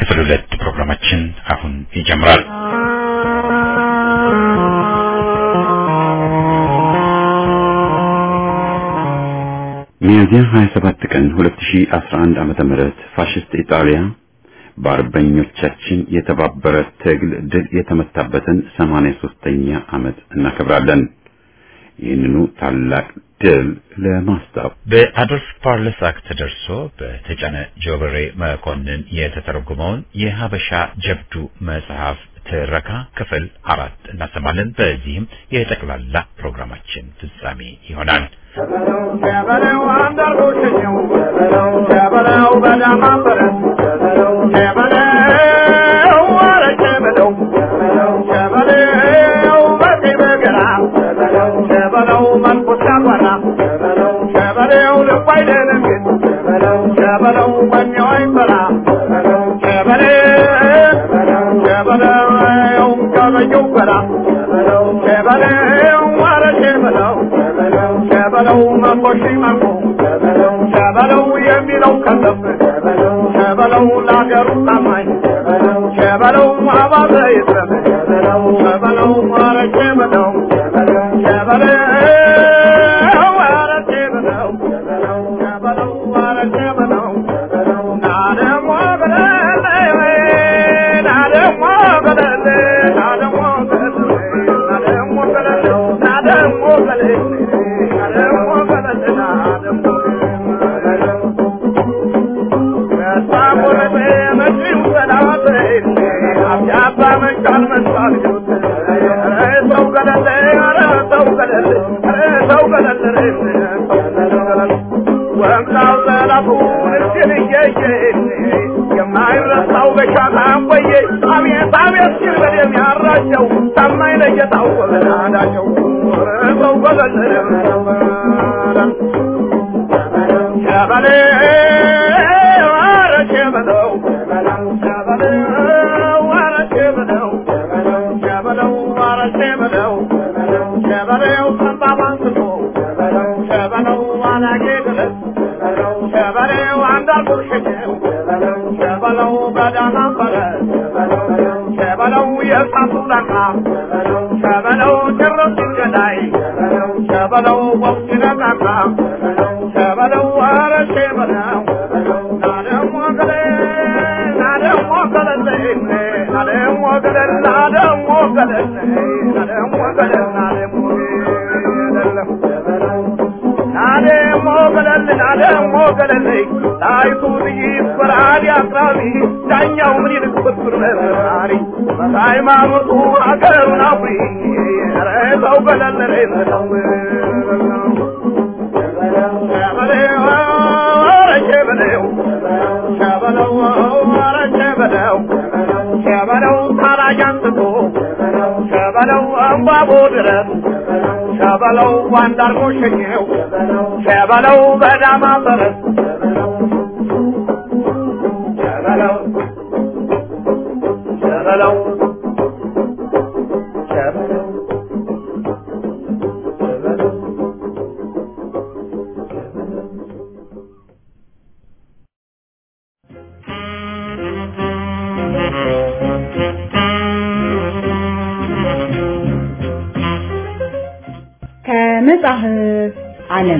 ክፍል ሁለት ፕሮግራማችን አሁን ይጀምራል። ሚያዝያ 27 ቀን 2011 ዓመተ ምህረት ፋሽስት ኢጣሊያ በአርበኞቻችን የተባበረ ትግል ድል የተመታበትን 83ኛ ዓመት እናከብራለን። ይህንኑ ታላቅ ድል ለማስታወስ በአዶልፍ ፓርለሳክ ተደርሶ በተጫነ ጆበሬ መኮንን የተተረጎመውን የሀበሻ ጀብዱ መጽሐፍ ትረካ ክፍል አራት እናሰማለን። በዚህም የጠቅላላ ፕሮግራማችን ፍጻሜ ይሆናል። ሸበለው አንዳርጎሸኘው ሸበለው በዳማ ፈረስ ሸበለው ኧረ ሸበለው ሸበለው በቀይ በገራ ሸበለው መንፈስ ያጓራ ሸበለው ልቡ አይደነግጥ ሸበለው ወኔው አይፈራ ሸበለው ሸበለው ቀበየው በራ ሸበለው ኧረ ሸበለው ሸበለው መኮሺ መኮ ሸበለው የሚለው ከሰብ ሸበለው ለአገሩ ታማኝ ሸበለው አባተ ይስረም ሸበለው ኧረ ሸበለው ሸበለው ኧረ ሸበለው ሸበለው ኧረ ሸበለው ናደሞ ገለለ ናደሞ ገለለ ናደሞ ገለለ ናደሞ ገለለ ናደሞ ገለለ የማይረሳው በሻታ ቆየ አቤት አቤት ሲል በደም ያራቸው ታማኝ ለጌታው ወበናዳቸው ሰው ገለለ ሸበሌ ኧረ ሸበለው ሸበለው ኧረ ሸበለው ሸበለው ኧረ ሸበለው ሸበለው ጠባብ አንስቶ ሸበለው አላጌ ድረስ ሸበለው አንዳርጎ ሸኘው ሸበለው በዳማ ፈረስ ሸበለው የእሳቱ ዳቃ ሸበለው ጭርስ ገዳይ ሸበለው ወቅት ነቃቃ ሸበለው ኧረ ሸበለው ናደሞ ገለል ናደሞ ገለል ናደሞ ገለል ናደሞ ገለል ናደሞ ገለል ናደሞ ገለል ናደሞ ገለል ናደሞ ገለል ጣይቱ ጥይት በራሪ አቅራቢ ዳኛው ምን ይልቅ ብትር መርማሪ በሃይማኖቱ አገሩን አፍሪ ኧረ ሰው ገለል ኧረ ሰው ሸበለው ታራጅ አንስቶ ሸበለው እምባቦ ድረስ ሸበለው ባንዳርጎ ሸኘው ሸበለው በዳማ ፈረስ ሸበለው ሸበለው ሸበለው ከመጽሐፍ ዓለም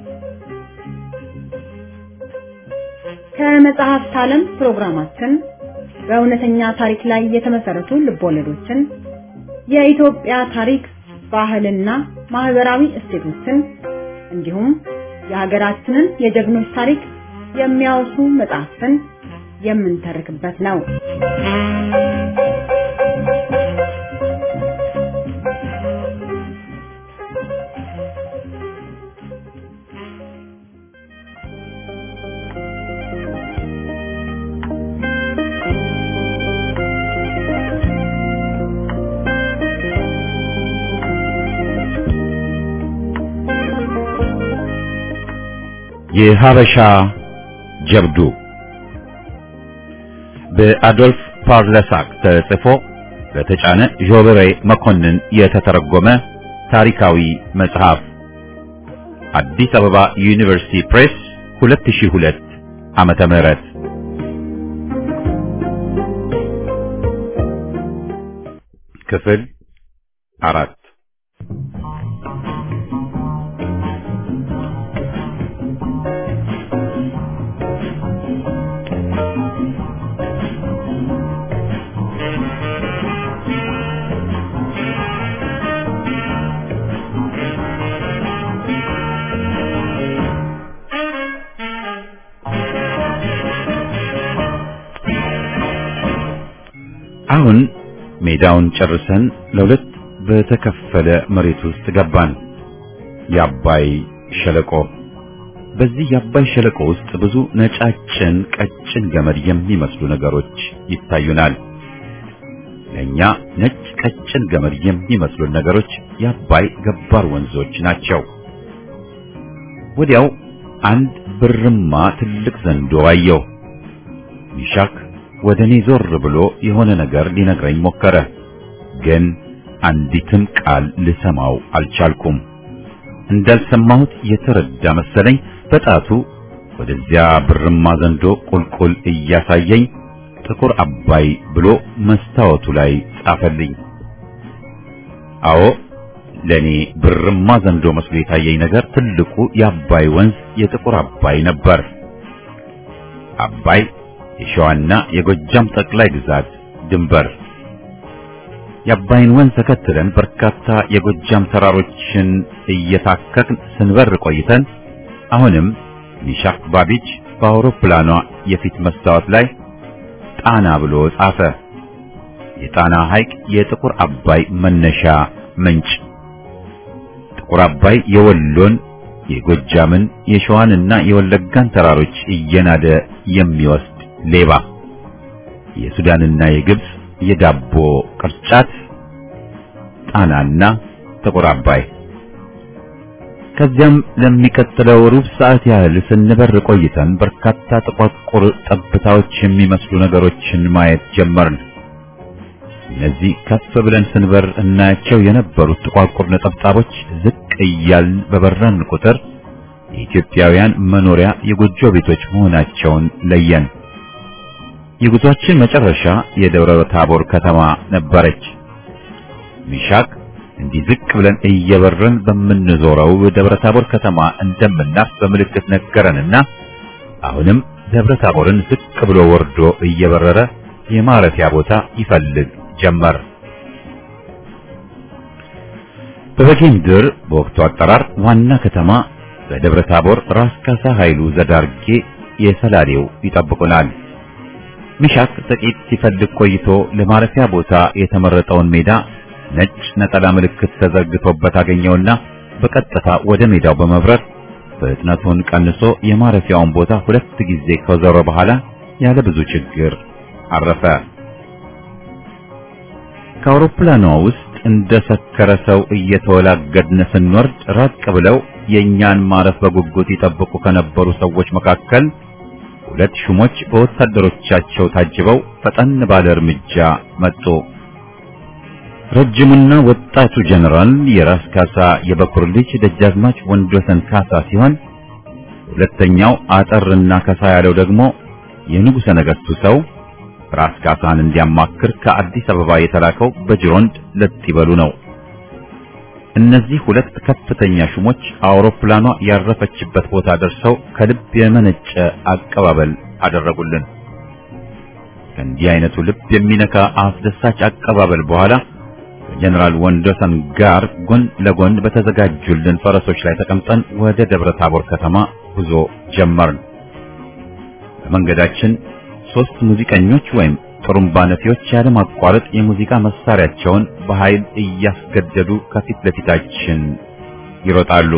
ከመጽሐፍት ዓለም ፕሮግራማችን በእውነተኛ ታሪክ ላይ የተመሰረቱ ልቦለዶችን፣ የኢትዮጵያ ታሪክ፣ ባህልና ማህበራዊ እሴቶችን እንዲሁም የሀገራችንን የጀግኖች ታሪክ የሚያወሱ መጽሐፍትን የምንተርክበት ነው። የሀበሻ ጀብዱ በአዶልፍ ፓርለሳክ ተጽፎ በተጫነ ዦበሬ መኮንን የተተረጎመ ታሪካዊ መጽሐፍ አዲስ አበባ ዩኒቨርሲቲ ፕሬስ 2002 ዓመተ ምህረት ክፍል አራት አሁን ሜዳውን ጨርሰን ለሁለት በተከፈለ መሬት ውስጥ ገባን። የአባይ ሸለቆ። በዚህ የአባይ ሸለቆ ውስጥ ብዙ ነጫጭን ቀጭን ገመድ የሚመስሉ ነገሮች ይታዩናል። ለኛ ነጭ ቀጭን ገመድ የሚመስሉ ነገሮች የአባይ ገባር ወንዞች ናቸው። ወዲያው አንድ ብርማ ትልቅ ዘንዶ አየሁ። ሚሻክ ወደ እኔ ዞር ብሎ የሆነ ነገር ሊነግረኝ ሞከረ፣ ግን አንዲትም ቃል ልሰማው አልቻልኩም። እንዳልሰማሁት የተረዳ መሰለኝ። በጣቱ ወደዚያ ብርማ ዘንዶ ቁልቁል እያሳየኝ ጥቁር አባይ ብሎ መስታወቱ ላይ ጻፈልኝ። አዎ ለኔ ብርማ ዘንዶ መስሎ የታየኝ ነገር ትልቁ የአባይ ወንዝ የጥቁር አባይ ነበር። አባይ የሸዋና የጎጃም ጠቅላይ ግዛት ድንበር። የአባይን ወንዝ ተከትለን በርካታ የጎጃም ተራሮችን እየታከክን ስንበር ቆይተን አሁንም ሚሻክ ባቢች በአውሮፕላኗ የፊት መስታወት ላይ ጣና ብሎ ጻፈ። የጣና ሐይቅ የጥቁር አባይ መነሻ ምንጭ። ጥቁር አባይ የወሎን የጎጃምን የሸዋንና የወለጋን ተራሮች እየናደ የሚወስድ ሌባ የሱዳንና የግብጽ የዳቦ ቅርጫት ጣናና ጥቁር አባይ። ከዚያም ለሚቀጥለው ሩብ ሰዓት ያህል ስንበር ቆይተን በርካታ ጥቋቁር ጠብታዎች የሚመስሉ ነገሮችን ማየት ጀመርን። እነዚህ ከፍ ብለን ስንበር እናያቸው የነበሩት ጥቋቁር ነጠብጣቦች ዝቅ እያልን በበረን ቁጥር የኢትዮጵያውያን መኖሪያ የጎጆ ቤቶች መሆናቸውን ለየን። የጉዟችን መጨረሻ የደብረ ታቦር ከተማ ነበረች። ሚሻክ እንዲህ ዝቅ ብለን እየበረን በምንዞረው ደብረ ታቦር ከተማ እንደምናርፍ በምልክት ነገረንና አሁንም ደብረ ታቦርን ዝቅ ብሎ ወርዶ እየበረረ የማረፊያ ቦታ ይፈልግ ጀመር። በበጌምድር በወቅቱ አጠራር ዋና ከተማ በደብረ ታቦር ራስ ካሳ ኃይሉ ዘዳርጌ የሰላሌው ይጠብቁናል። ሚሻክ ጥቂት ሲፈልግ ቆይቶ ለማረፊያ ቦታ የተመረጠውን ሜዳ ነጭ ነጠላ ምልክት ተዘርግቶበት አገኘውና በቀጥታ ወደ ሜዳው በመብረር ፍጥነቱን ቀንሶ የማረፊያውን ቦታ ሁለት ጊዜ ከዞረ በኋላ ያለ ብዙ ችግር አረፈ። ከአውሮፕላኗ ውስጥ እንደ ሰከረ ሰው እየተወላገድን ስንወርድ ራቅ ብለው የእኛን ማረፍ በጉጉት ይጠብቁ ከነበሩ ሰዎች መካከል ሁለት ሹሞች በወታደሮቻቸው ታጅበው ፈጠን ባለ እርምጃ መጡ። ረጅሙና ወጣቱ ጀነራል የራስ ካሳ የበኩር ልጅ ደጃዝማች ወንድወሰን ካሳ ሲሆን ሁለተኛው አጠርና ከሳ ያለው ደግሞ የንጉሠ ነገሥቱ ሰው ራስ ካሳን እንዲያማክር ከአዲስ አበባ የተላከው በጅሮንድ ለጥ ይበሉ ነው። እነዚህ ሁለት ከፍተኛ ሹሞች አውሮፕላኗ ያረፈችበት ቦታ ደርሰው ከልብ የመነጨ አቀባበል አደረጉልን። ከእንዲህ አይነቱ ልብ የሚነካ አስደሳች አቀባበል በኋላ ከጀነራል ወንዶሰን ጋር ጎን ለጎን በተዘጋጁልን ፈረሶች ላይ ተቀምጠን ወደ ደብረ ታቦር ከተማ ጉዞ ጀመርን። በመንገዳችን ሶስት ሙዚቀኞች ወይም ጥሩምባ ነፊዎች ያለማቋረጥ የሙዚቃ መሳሪያቸውን በኃይል እያስገደዱ ከፊት ለፊታችን ይሮጣሉ።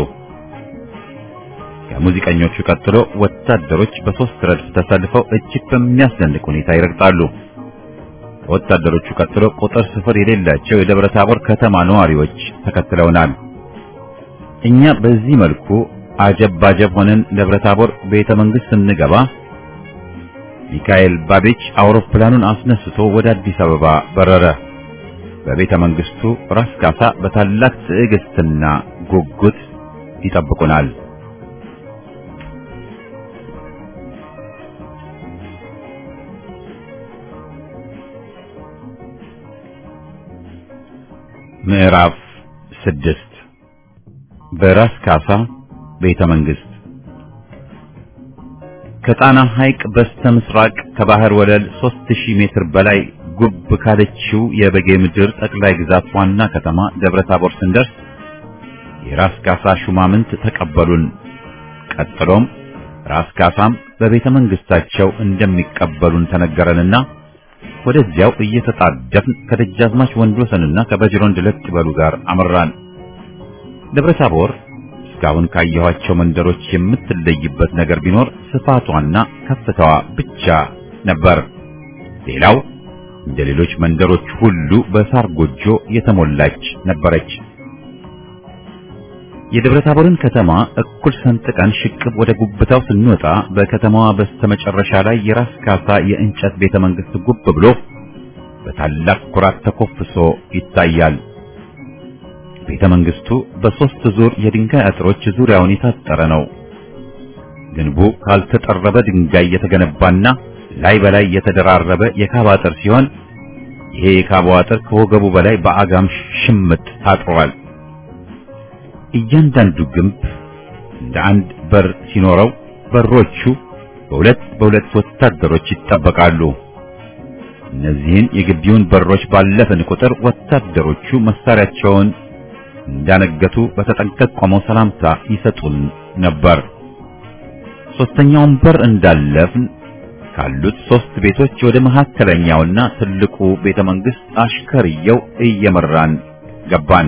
ከሙዚቀኞቹ ቀጥሎ ወታደሮች በሶስት ረድፍ ተሰልፈው እጅግ በሚያስደንቅ ሁኔታ ይረግጣሉ። ከወታደሮቹ ቀጥሎ ቁጥር ስፍር የሌላቸው የደብረ ታቦር ከተማ ነዋሪዎች ተከትለውናል። እኛ በዚህ መልኩ አጀብ ባጀብ ሆነን ደብረ ታቦር ቤተ መንግሥት ስንገባ ሚካኤል ባቤች አውሮፕላኑን አስነስቶ ወደ አዲስ አበባ በረረ። በቤተ መንግስቱ ራስ ካሳ በታላቅ ትዕግስትና ጉጉት ይጠብቁናል። ምዕራፍ ስድስት በራስ ካሳ ቤተ መንግስት ከጣና ሐይቅ በስተ ምስራቅ ከባህር ወለል 3000 ሜትር በላይ ጉብ ካለችው የበጌ ምድር ጠቅላይ ግዛት ዋና ከተማ ደብረ ታቦር ስንደርስ የራስ ካሳ ሹማምንት ተቀበሉን። ቀጥሎም ራስ ካሳም በቤተ መንግስታቸው እንደሚቀበሉን ተነገረንና ወደዚያው እየተጣደፍን ከደጃዝማች ወንድወሰንና ከበጅሮንድ ለጥ በሉ ጋር አመራን። ደብረ ታቦር እስካሁን ካየኋቸው መንደሮች የምትለይበት ነገር ቢኖር ስፋቷና ከፍታዋ ብቻ ነበር። ሌላው እንደ ሌሎች መንደሮች ሁሉ በሳር ጎጆ የተሞላች ነበረች። የደብረ ታቦርን ከተማ እኩል ሰንጥቀን ሽቅብ ወደ ጉብታው ስንወጣ በከተማዋ በስተመጨረሻ ላይ የራስ ካሳ የእንጨት ቤተ መንግስት ጉብ ብሎ በታላቅ ኩራት ተኮፍሶ ይታያል። ቤተ መንግስቱ በሶስት ዙር የድንጋይ አጥሮች ዙሪያውን የታጠረ ነው። ግንቡ ካልተጠረበ ድንጋይ የተገነባና ላይ በላይ የተደራረበ የካባ አጥር ሲሆን ይሄ የካባው አጥር ከወገቡ በላይ በአጋም ሽምጥ ታጥሯል። እያንዳንዱ ግንብ እንደ አንድ በር ሲኖረው በሮቹ በሁለት በሁለት ወታደሮች ይጠበቃሉ። እነዚህን የግቢውን በሮች ባለፍን ቁጥር ወታደሮቹ መሳሪያቸውን እንዳነገቱ በተጠንቀቅ ቆመው ሰላምታ ይሰጡን ነበር። ሶስተኛውን በር እንዳለፍን ካሉት ሶስት ቤቶች ወደ መካከለኛውና ትልቁ ቤተ መንግስት አሽከርየው እየመራን ገባን።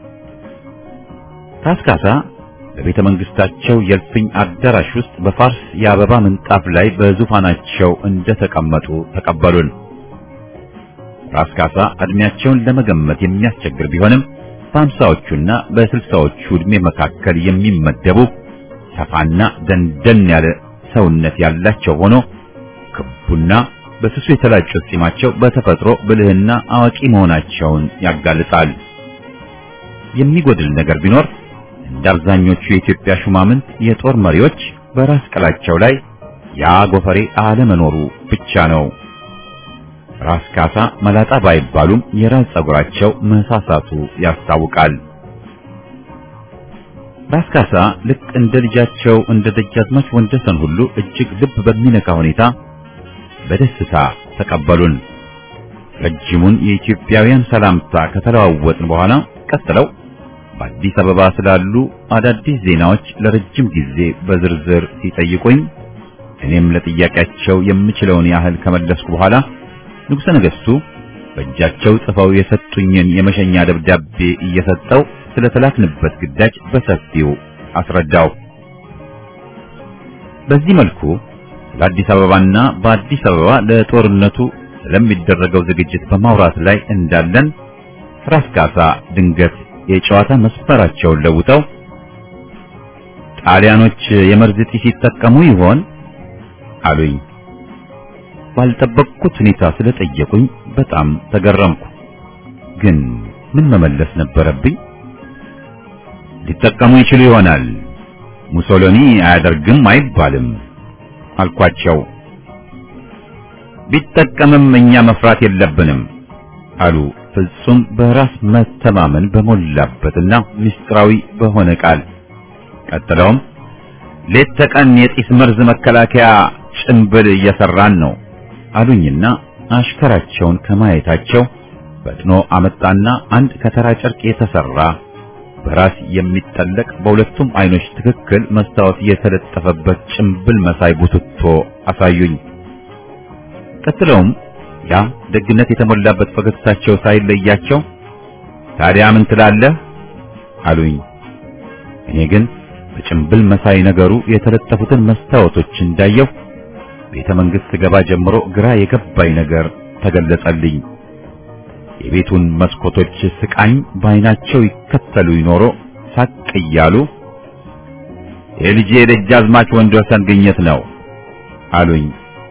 ራስ ካሳ በቤተ መንግስታቸው የእልፍኝ አዳራሽ ውስጥ በፋርስ የአበባ ምንጣፍ ላይ በዙፋናቸው እንደተቀመጡ ተቀበሉን። ራስ ካሳ እድሜያቸውን ለመገመት የሚያስቸግር ቢሆንም በአምሳዎቹና በስልሳዎቹ ዕድሜ መካከል የሚመደቡ ሰፋና ደንደን ያለ ሰውነት ያላቸው ሆኖ ክቡና በስሱ የተላጩት ጺማቸው በተፈጥሮ ብልህና አዋቂ መሆናቸውን ያጋልጣል። የሚጎድል ነገር ቢኖር እንደ አብዛኞቹ የኢትዮጵያ ሹማምንት የጦር መሪዎች በራስ ቅላቸው ላይ ያ ጎፈሬ አለመኖሩ ብቻ ነው። ራስ ካሳ መላጣ ባይባሉም የራስ ጸጉራቸው መሳሳቱ ያስታውቃል። ራስ ካሳ ልክ እንደ ልጃቸው እንደ ደጃዝማች ወንደሰን ሁሉ እጅግ ልብ በሚነካ ሁኔታ በደስታ ተቀበሉን። ረጅሙን የኢትዮጵያውያን ሰላምታ ከተለዋወጥን በኋላ ቀጥለው በአዲስ አበባ ስላሉ አዳዲስ ዜናዎች ለረጅም ጊዜ በዝርዝር ሲጠይቁኝ እኔም ለጥያቄያቸው የምችለውን ያህል ከመለስኩ በኋላ ንጉሠ ነገሥቱ በእጃቸው ጽፈው የሰጡኝን የመሸኛ ደብዳቤ እየሰጠው ስለተላክንበት ግዳጅ በሰፊው አስረዳው። በዚህ መልኩ ስለ አዲስ አበባና በአዲስ አበባ ለጦርነቱ ስለሚደረገው ዝግጅት በማውራት ላይ እንዳለን ራስ ካሳ ድንገት የጨዋታ መስመራቸውን ለውጠው ጣሊያኖች የመርዝ ጢስ ሲጠቀሙ ይሆን አሉኝ። ባልጠበቅኩት ሁኔታ ስለጠየቁኝ በጣም ተገረምኩ። ግን ምን መመለስ ነበረብኝ? ሊጠቀሙ ይችሉ ይሆናል፣ ሙሶሎኒ አያደርግም አይባልም አልኳቸው። ቢጠቀምም እኛ መፍራት የለብንም አሉ ፍጹም በራስ መተማመን በሞላበትና ምስጢራዊ በሆነ ቃል። ቀጥለውም ሌት ተቀን የጢስ መርዝ መከላከያ ጭንብል እየሰራን ነው አሉኝና አሽከራቸውን ከማየታቸው ፈጥኖ አመጣና አንድ ከተራ ጨርቅ የተሰራ በራስ የሚጠለቅ በሁለቱም አይኖች ትክክል መስታወት የተለጠፈበት ጭንብል መሳይ ቡትቶ አሳዩኝ። ቀጥለውም ያ ደግነት የተሞላበት ፈገግታቸው ሳይለያቸው ታዲያ ምን ትላለህ አሉኝ። እኔ ግን በጭንብል መሳይ ነገሩ የተለጠፉትን መስታወቶች እንዳየው ቤተ መንግስት ገባ ጀምሮ ግራ የገባኝ ነገር ተገለጸልኝ። የቤቱን መስኮቶች ስቃኝ በዓይናቸው ይከተሉ ይኖሮ ሳቅ እያሉ የልጄ የደጃዝማች ወንድወሰን ግኝት ነው አሉኝ።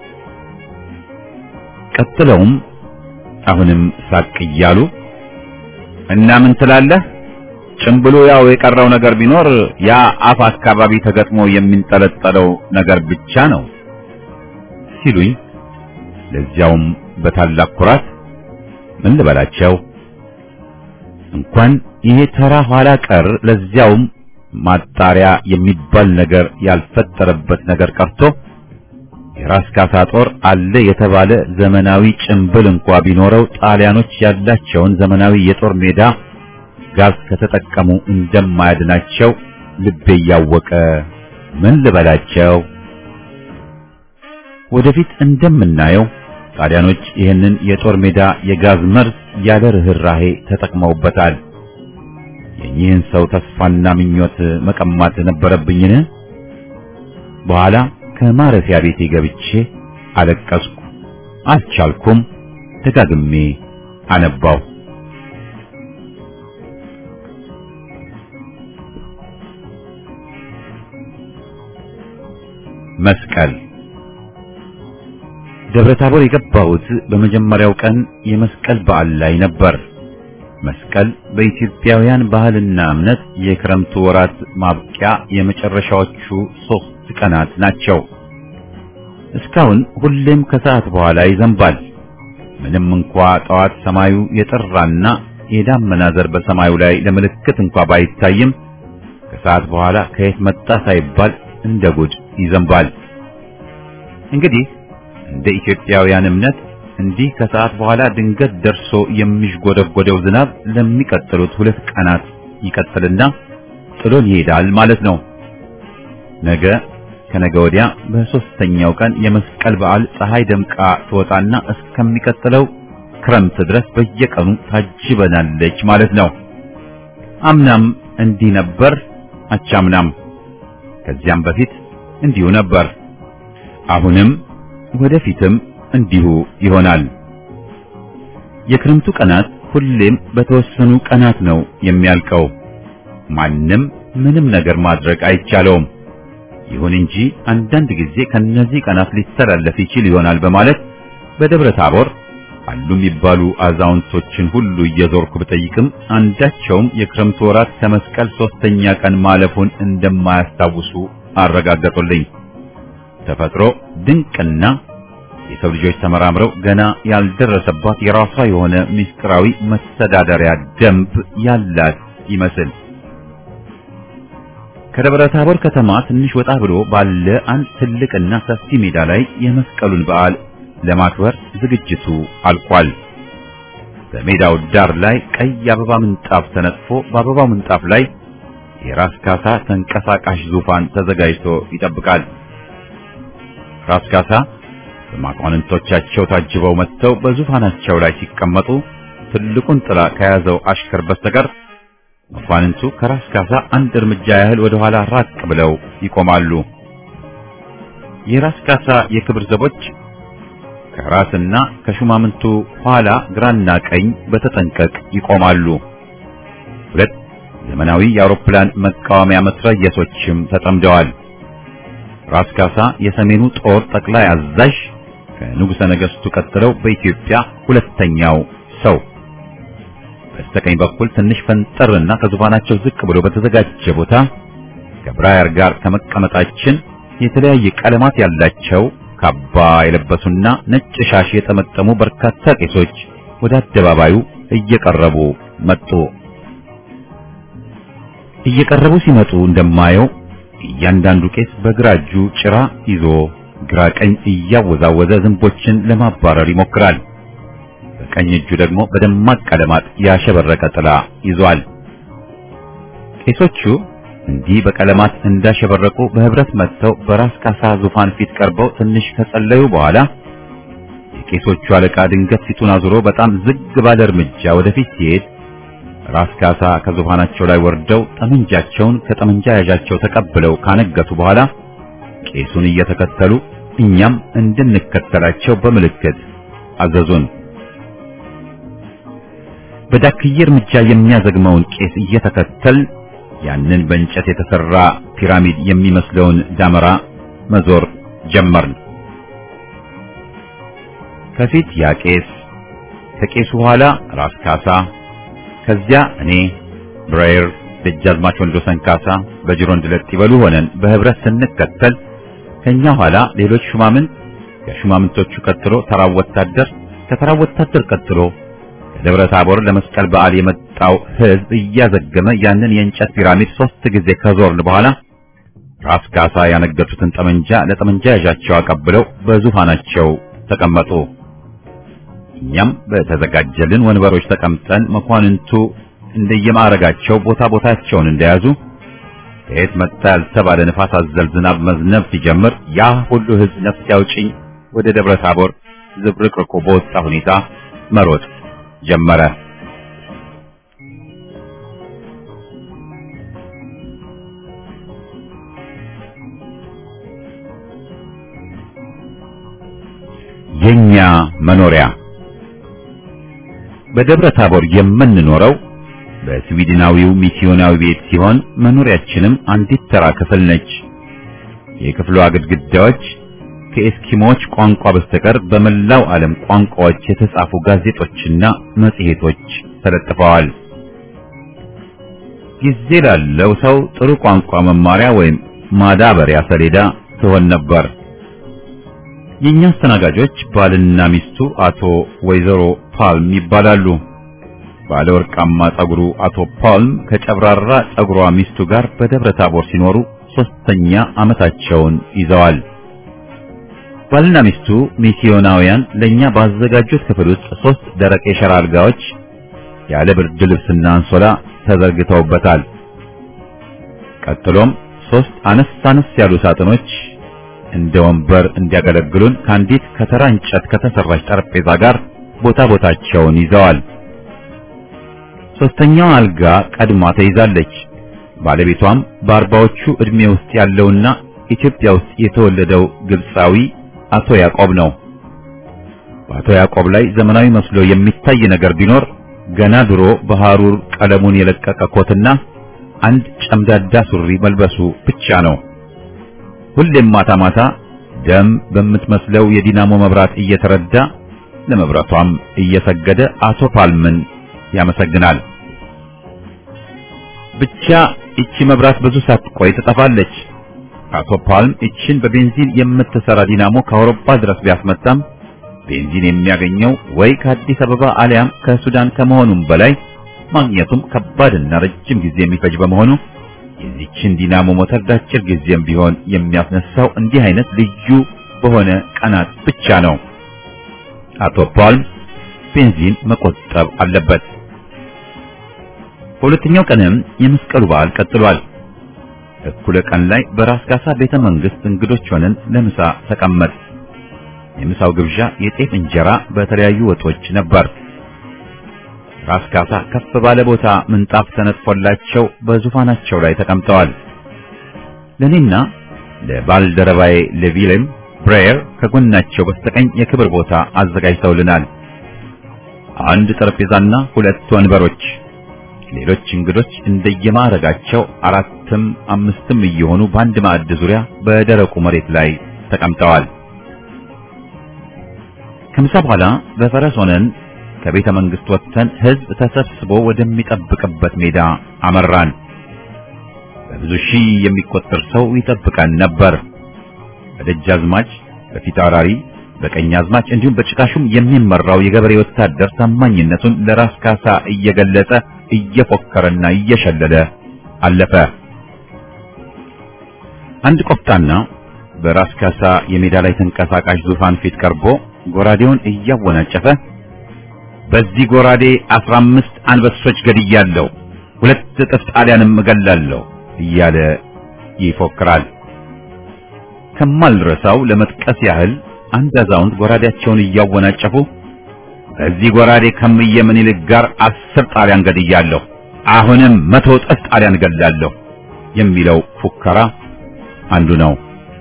ቀጥለውም አሁንም ሳቅ እያሉ እና ምን ትላለህ? ጭምብሉ ያው የቀረው ነገር ቢኖር ያ አፍ አካባቢ ተገጥሞ የሚንጠለጠለው ነገር ብቻ ነው ሲሉኝ፣ ለዚያውም በታላቅ ኩራት ምን ልበላቸው እንኳን ይሄ ተራ ኋላ ቀር ለዚያውም ማጣሪያ የሚባል ነገር ያልፈጠረበት ነገር ቀርቶ የራስ ካሳ ጦር አለ የተባለ ዘመናዊ ጭንብል እንኳ ቢኖረው ጣሊያኖች ያላቸውን ዘመናዊ የጦር ሜዳ ጋዝ ከተጠቀሙ እንደማያድናቸው ልቤ እያወቀ ምን ልበላቸው። ወደፊት እንደምናየው ጣሊያኖች ይህንን የጦር ሜዳ የጋዝ መርዝ ያለ ርህራሄ ተጠቅመውበታል። የኚህን ሰው ተስፋና ምኞት መቀማት ነበረብኝን? በኋላ ከማረፊያ ቤቴ ገብቼ አለቀስኩ። አልቻልኩም። ደጋግሜ አነባው። መስቀል ደብረ ታቦር የገባሁት በመጀመሪያው ቀን የመስቀል በዓል ላይ ነበር። መስቀል በኢትዮጵያውያን ባህልና እምነት የክረምቱ ወራት ማብቂያ የመጨረሻዎቹ ሦስት ቀናት ናቸው። እስካሁን ሁሌም ከሰዓት በኋላ ይዘንባል። ምንም እንኳ ጠዋት ሰማዩ የጠራና የዳመና ዘር በሰማዩ ላይ ለምልክት እንኳ ባይታይም ከሰዓት በኋላ ከየት መጣ ሳይባል እንደ ጉድ ይዘንባል። እንግዲህ እንደ ኢትዮጵያውያን እምነት እንዲህ ከሰዓት በኋላ ድንገት ደርሶ የሚሽጎደጎደው ዝናብ ለሚቀጥሉት ሁለት ቀናት ይቀጥልና ጥሎን ይሄዳል ማለት ነው። ነገ ከነገ ወዲያ በሶስተኛው ቀን የመስቀል በዓል ፀሐይ ደምቃ ትወጣና እስከሚቀጥለው ክረምት ድረስ በየቀኑ ታጅበናለች ማለት ነው። አምናም እንዲህ ነበር፣ አቻምናም ከዚያም በፊት እንዲሁ ነበር። አሁንም ወደፊትም እንዲሁ ይሆናል። የክረምቱ ቀናት ሁሌም በተወሰኑ ቀናት ነው የሚያልቀው። ማንም ምንም ነገር ማድረግ አይቻለውም። ይሁን እንጂ አንዳንድ ጊዜ ከነዚህ ቀናት ሊተላለፍ ይችል ይሆናል በማለት በደብረ ታቦር አሉ የሚባሉ አዛውንቶችን ሁሉ እየዞርኩ ብጠይቅም አንዳቸውም የክረምቱ ወራት ከመስቀል ሶስተኛ ቀን ማለፉን እንደማያስታውሱ አረጋገጡልኝ። ተፈጥሮ ድንቅና የሰው ልጆች ተመራምረው ገና ያልደረሰባት የራሷ የሆነ ምስጢራዊ መተዳደሪያ ደንብ ያላት ይመስል ከደብረ ታቦር ከተማ ትንሽ ወጣ ብሎ ባለ አንድ ትልቅና ሰፊ ሜዳ ላይ የመስቀሉን በዓል ለማክበር ዝግጅቱ አልቋል። በሜዳው ዳር ላይ ቀይ አበባ ምንጣፍ ተነጥፎ በአበባው ምንጣፍ ላይ የራስ ካሳ ተንቀሳቃሽ ዙፋን ተዘጋጅቶ ይጠብቃል። ራስ ካሳ በመኳንንቶቻቸው ታጅበው መጥተው በዙፋናቸው ላይ ሲቀመጡ ትልቁን ጥላ ከያዘው አሽከር በስተቀር መኳንንቱ ከራስ ካሳ አንድ እርምጃ ያህል ወደ ኋላ ራቅ ብለው ይቆማሉ። የራስ ካሳ የክብር ዘቦች ከራስና ከሹማምንቱ ኋላ ግራና ቀኝ በተጠንቀቅ ይቆማሉ። ሁለት ዘመናዊ የአውሮፕላን መቃወሚያ መትረየሶችም ተጠምደዋል። ራስ ካሳ የሰሜኑ ጦር ጠቅላይ አዛዥ ከንጉሠ ነገሥቱ ቀጥለው በኢትዮጵያ ሁለተኛው ሰው በስተቀኝ በኩል ትንሽ ፈንጠርና ከዙፋናቸው ዝቅ ብሎ በተዘጋጀ ቦታ ከብራየር ጋር ከመቀመጣችን የተለያየ ቀለማት ያላቸው ካባ የለበሱና ነጭ ሻሽ የጠመጠሙ በርካታ ቄሶች ወደ አደባባዩ እየቀረቡ መጡ። እየቀረቡ ሲመጡ እንደማየው እያንዳንዱ ቄስ በግራ እጁ ጭራ ይዞ ግራ ቀኝ እያወዛወዘ ዝንቦችን ለማባረር ይሞክራል። በቀኝ እጁ ደግሞ በደማቅ ቀለማት ያሸበረቀ ጥላ ይዟል። ቄሶቹ እንዲህ በቀለማት እንዳሸበረቁ በህብረት መጥተው በራስ ካሳ ዙፋን ፊት ቀርበው ትንሽ ከጸለዩ በኋላ የቄሶቹ አለቃ ድንገት ፊቱን አዙሮ በጣም ዝግ ባለ እርምጃ ወደፊት ሲሄድ ራስ ካሳ ከዙፋናቸው ላይ ወርደው ጠመንጃቸውን ከጠመንጃ ያዣቸው ተቀብለው ካነገቱ በኋላ ቄሱን እየተከተሉ እኛም እንድንከተላቸው በምልክት አዘዙን። በዳክዬ እርምጃ የሚያዘግመውን ቄስ እየተከተል ያንን በእንጨት የተሰራ ፒራሚድ የሚመስለውን ዳመራ መዞር ጀመርን። ከፊት ያ ቄስ፣ ከቄሱ ኋላ ራስ ካሳ፣ ከዚያ እኔ ብራየር፣ ደጃዝማች ወንዶሰን ካሳ በጅሮንድ ለጥ ይበሉ ሆነን በህብረት ስንከተል ከኛ ኋላ ሌሎች ሹማምንት፣ ከሹማምንቶቹ ቀጥሎ ተራው ወታደር፣ ከተራው ወታደር ቀጥሎ ደብረ ታቦር ለመስቀል በዓል የመጣው ሕዝብ እያዘገመ ያንን የእንጨት ፒራሚድ ሶስት ጊዜ ከዞርን በኋላ ራስ ካሳ ያነገቱትን ጠመንጃ ለጠመንጃ ያዣቸው አቀብለው በዙፋናቸው ተቀመጡ። እኛም በተዘጋጀልን ወንበሮች ተቀምጠን መኳንንቱ እንደየማዕረጋቸው ቦታ ቦታቸውን እንደያዙ ከየት መጣ ያልተባለ ንፋስ አዘል ዝናብ መዝነብ ሲጀምር ያ ሁሉ ሕዝብ ነፍስ ያውጭኝ ወደ ደብረ ታቦር ዝብርቅርቁ በወጣ ሁኔታ መሮጥ ጀመረ። የኛ መኖሪያ በደብረ ታቦር የምንኖረው በስዊድናዊው ሚስዮናዊ ቤት ሲሆን መኖሪያችንም አንዲት ተራ ክፍል ነች። የክፍሏ ግድግዳዎች ከኤስኪሞች ቋንቋ በስተቀር በመላው ዓለም ቋንቋዎች የተጻፉ ጋዜጦችና መጽሔቶች ተለጥፈዋል። ጊዜ ላለው ሰው ጥሩ ቋንቋ መማሪያ ወይም ማዳበሪያ ሰሌዳ ትሆን ነበር። የኛ አስተናጋጆች ባልና ሚስቱ አቶ ወይዘሮ ፓልም ይባላሉ። ባለ ወርቃማ ጸጉሩ አቶ ፓልም ከጨብራራ ጸጉሯ ሚስቱ ጋር በደብረ ታቦር ሲኖሩ ሶስተኛ ዓመታቸውን ይዘዋል። ባልና ሚስቱ ሚስዮናውያን ለኛ ባዘጋጁት ክፍል ውስጥ ሶስት ደረቅ የሸራ አልጋዎች ያለ ብርድ ልብስና አንሶላ ተዘርግተውበታል። ቀጥሎም ሶስት አነስ አነስ ያሉ ሳጥኖች እንደ ወንበር እንዲያገለግሉን ከአንዲት ከተራ እንጨት ከተሰራች ጠረጴዛ ጋር ቦታ ቦታቸውን ይዘዋል። ሶስተኛው አልጋ ቀድማ ተይዛለች። ባለቤቷም በአርባዎቹ ዕድሜ ውስጥ ያለውና ኢትዮጵያ ውስጥ የተወለደው ግብፃዊ አቶ ያዕቆብ ነው። በአቶ ያዕቆብ ላይ ዘመናዊ መስሎ የሚታይ ነገር ቢኖር ገና ድሮ በሐሩር ቀለሙን የለቀቀ ኮትና አንድ ጨምዳዳ ሱሪ መልበሱ ብቻ ነው። ሁሌም ማታ ማታ ደም በምትመስለው የዲናሞ መብራት እየተረዳ ለመብራቷም እየሰገደ አቶ ፓልምን ያመሰግናል። ብቻ እቺ መብራት ብዙ ሳትቆይ ትጠፋለች። አቶ ፓልም እቺን በቤንዚን የምትሰራ ዲናሞ ከአውሮፓ ድረስ ቢያስመጣም ቤንዚን የሚያገኘው ወይ ከአዲስ አበባ አሊያም ከሱዳን ከመሆኑም በላይ ማግኘቱም ከባድና ረጅም ጊዜ የሚፈጅ በመሆኑ የዚችን ዲናሞ ሞተር ዳጭር ጊዜም ቢሆን የሚያስነሳው እንዲህ አይነት ልዩ በሆነ ቀናት ብቻ ነው። አቶ ፓልም ቤንዚን መቆጠብ አለበት። በሁለተኛው ቀንም የመስቀሉ በዓል ቀጥሏል። እኩለ ቀን ላይ በራስ ካሳ ቤተ መንግስት እንግዶች ሆነን ለምሳ ተቀመጥ። የምሳው ግብዣ የጤፍ እንጀራ በተለያዩ ወጦች ነበር። ራስ ካሳ ከፍ ባለ ቦታ ምንጣፍ ተነጥፎላቸው በዙፋናቸው ላይ ተቀምጠዋል። ለኔና ለባልደረባዬ ለቪሌም ብሬየር ከጎናቸው በስተቀኝ የክብር ቦታ አዘጋጅተውልናል። አንድ ጠረጴዛና ሁለት ወንበሮች። ሌሎች እንግዶች እንደየማዕረጋቸው አራትም አምስትም እየሆኑ በአንድ ማዕድ ዙሪያ በደረቁ መሬት ላይ ተቀምጠዋል። ከምሳ በኋላ በፈረስ ሆነን ከቤተ መንግስት ወጥተን ህዝብ ተሰብስቦ ወደሚጠብቅበት ሜዳ አመራን። በብዙ ሺህ የሚቆጠር ሰው ይጠብቀን ነበር። በደጃዝማች፣ በፊታውራሪ፣ በቀኛዝማች እንዲሁም በጭቃሹም የሚመራው የገበሬ ወታደር ታማኝነቱን ለራስ ካሳ እየገለጸ እየፎከረና እየሸለለ አለፈ። አንድ ቆፍጣና በራስ ካሳ የሜዳ ላይ ተንቀሳቃሽ ዙፋን ፊት ቀርቦ ጎራዴውን እያወናጨፈ በዚህ ጎራዴ አስራ አምስት አንበሶች ገድያለሁ፣ ሁለት እጥፍ ጣሊያንም እገላለሁ እያለ ይፎክራል። ከማልረሳው ለመጥቀስ ያህል አንድ አዛውንት ጎራዴያቸውን እያወናጨፉ በዚህ ጎራዴ ከምየ ምኒልክ ጋር አስር ጣሊያን ገድያለሁ፣ አሁንም መቶ እጥፍ ጣሊያን እገላለሁ የሚለው ፉከራ አንዱ ነው።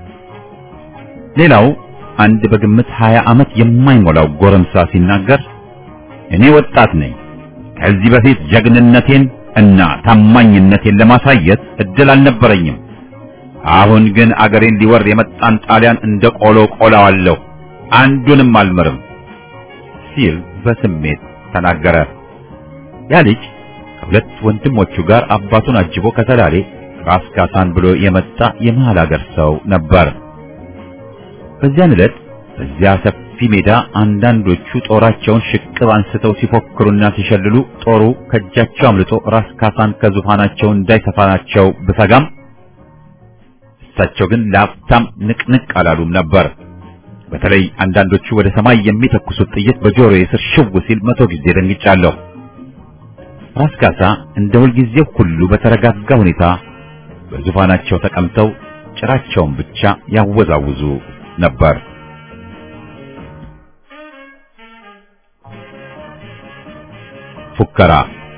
ሌላው አንድ በግምት ሀያ ዓመት የማይሞላው ጎረምሳ ሲናገር እኔ ወጣት ነኝ። ከዚህ በፊት ጀግንነቴን እና ታማኝነቴን ለማሳየት እድል አልነበረኝም። አሁን ግን አገሬን ሊወር የመጣን ጣሊያን እንደ ቆሎ ቆላዋለሁ፣ አንዱንም አልምርም ሲል በስሜት ተናገረ። ያ ልጅ ከሁለት ወንድሞቹ ጋር አባቱን አጅቦ ከተላሌ ራስ ካሳን ብሎ የመጣ የመሃል አገር ሰው ነበር። በዚያን ዕለት በዚያ ሰፊ ሜዳ አንዳንዶቹ ጦራቸውን ሽቅብ አንስተው ሲፎክሩና ሲሸልሉ ጦሩ ከእጃቸው አምልጦ ራስ ካሳን ከዙፋናቸው እንዳይተፋናቸው ብሰጋም እሳቸው ግን ለአፍታም ንቅንቅ አላሉም ነበር። በተለይ አንዳንዶቹ ወደ ሰማይ የሚተኩሱት ጥይት በጆሮዬ ስር ሽው ሲል መቶ ጊዜ ደንግጫለሁ። ራስ ካሳ እንደ ሁልጊዜው ሁሉ በተረጋጋ ሁኔታ በዙፋናቸው ተቀምጠው ጭራቸውን ብቻ ያወዛውዙ ነበር። ፉከራ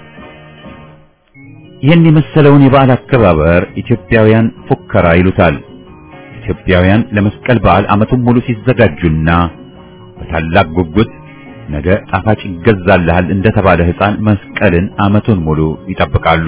ይህን የመሰለውን የበዓል አከባበር ኢትዮጵያውያን ፉከራ ይሉታል። ኢትዮጵያውያን ለመስቀል በዓል ዓመቱን ሙሉ ሲዘጋጁና በታላቅ ጉጉት ነገ ጣፋጭ ይገዛልሃል እንደተባለ ሕፃን መስቀልን ዓመቱን ሙሉ ይጠብቃሉ።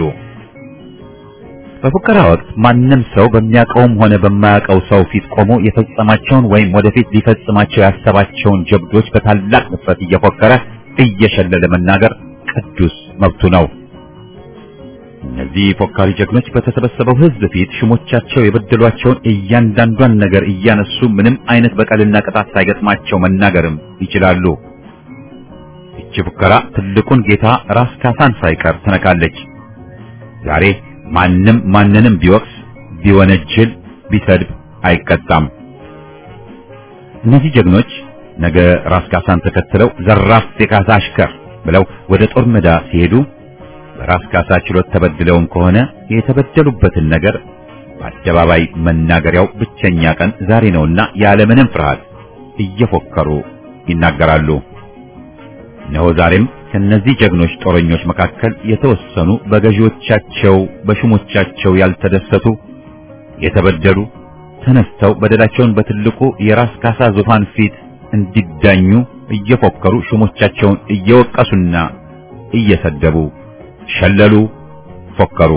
በፉከራ ወቅት ማንም ሰው በሚያውቀውም ሆነ በማያውቀው ሰው ፊት ቆሞ የፈጸማቸውን ወይም ወደፊት ሊፈጽማቸው ያሰባቸውን ጀብዶች በታላቅ ንፍረት እየፎከረ እየሸለለ መናገር ቅዱስ መብቱ ነው። እነዚህ ፎካሪ ጀግኖች በተሰበሰበው ሕዝብ ፊት ሹሞቻቸው የበደሏቸውን እያንዳንዷን ነገር እያነሱ ምንም አይነት በቀልና ቅጣት ሳይገጥማቸው መናገርም ይችላሉ። ይቺ ፉከራ ትልቁን ጌታ ራስ ካሳን ሳይቀር ትነካለች። ዛሬ ማንም ማንንም ቢወቅስ፣ ቢወነጅል፣ ቢሰድብ አይቀጣም። እነዚህ ጀግኖች ነገ ራስ ካሳን ተከትለው ዘራፍ የካሳ አሽከር ብለው ወደ ጦር ሜዳ ሲሄዱ በራስ ካሳ ችሎት ተበድለውም ከሆነ የተበደሉበትን ነገር በአደባባይ መናገሪያው ብቸኛ ቀን ዛሬ ነውና ያለምንም ፍርሃት እየፎከሩ ይናገራሉ። እነሆ ዛሬም ከነዚህ ጀግኖች ጦረኞች መካከል የተወሰኑ በገዢዎቻቸው በሹሞቻቸው ያልተደሰቱ የተበደሉ ተነስተው በደላቸውን በትልቁ የራስ ካሳ ዙፋን ፊት እንዲዳኙ እየፎከሩ ሹሞቻቸውን እየወቀሱና እየሰደቡ ሸለሉ፣ ፎከሩ።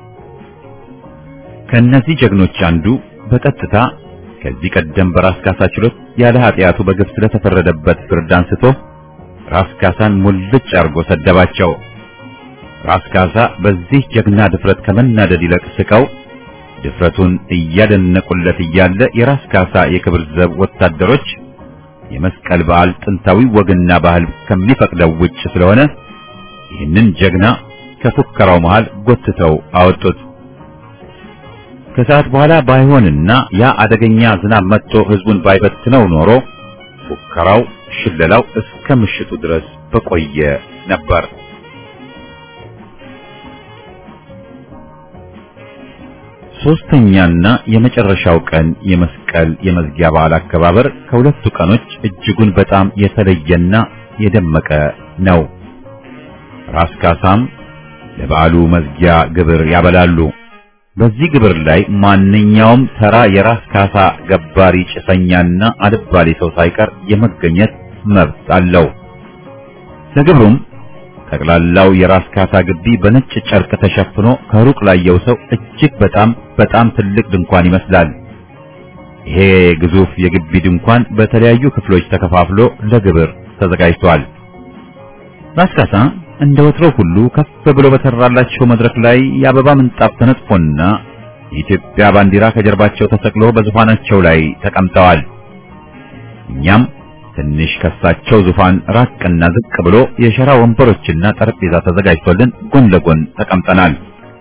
ከእነዚህ ጀግኖች አንዱ በቀጥታ ከዚህ ቀደም በራስ ካሳ ችሎት ያለ ኃጢአቱ በግፍ ስለተፈረደበት ፍርድ አንስቶ ራስ ካሳን ሙልጭ አርጎ ሰደባቸው። ራስ ካሳ በዚህ ጀግና ድፍረት ከመናደድ ይልቅ ስቀው ድፍረቱን እያደነቁለት እያለ የራስ ካሳ የክብር ዘብ ወታደሮች የመስቀል በዓል ጥንታዊ ወግና ባህል ከሚፈቅደው ውጭ ስለሆነ ይህንን ጀግና ከፉከራው መሃል ጎትተው አወጡት። ከሰዓት በኋላ ባይሆንና ያ አደገኛ ዝናብ መጥቶ ህዝቡን ባይበትነው ኖሮ ፉከራው፣ ሽለላው እስከ ምሽቱ ድረስ በቆየ ነበር። ሶስተኛና የመጨረሻው ቀን የመስቀል የመዝጊያ በዓል አከባበር ከሁለቱ ቀኖች እጅጉን በጣም የተለየና የደመቀ ነው። ራስ ካሳም ለበዓሉ መዝጊያ ግብር ያበላሉ። በዚህ ግብር ላይ ማንኛውም ተራ የራስ ካሳ ገባሪ ጭሰኛና አልባሌ ሰው ሳይቀር የመገኘት መብት አለው። ለግብሩም ጠቅላላው የራስ ካሳ ግቢ በነጭ ጨርቅ ተሸፍኖ ከሩቅ ላየው ሰው እጅግ በጣም በጣም ትልቅ ድንኳን ይመስላል። ይሄ ግዙፍ የግቢ ድንኳን በተለያዩ ክፍሎች ተከፋፍሎ ለግብር ተዘጋጅቷል። ራስ ካሳ እንደ ወትሮ ሁሉ ከፍ ብሎ በተራላቸው መድረክ ላይ የአበባ ምንጣፍ ተነጥፎና የኢትዮጵያ ባንዲራ ከጀርባቸው ተሰቅሎ በዙፋናቸው ላይ ተቀምጠዋል። እኛም ትንሽ ከሳቸው ዙፋን ራቅና ዝቅ ብሎ የሸራ ወንበሮችና ጠረጴዛ ተዘጋጅቶልን ጎን ለጎን ተቀምጠናል።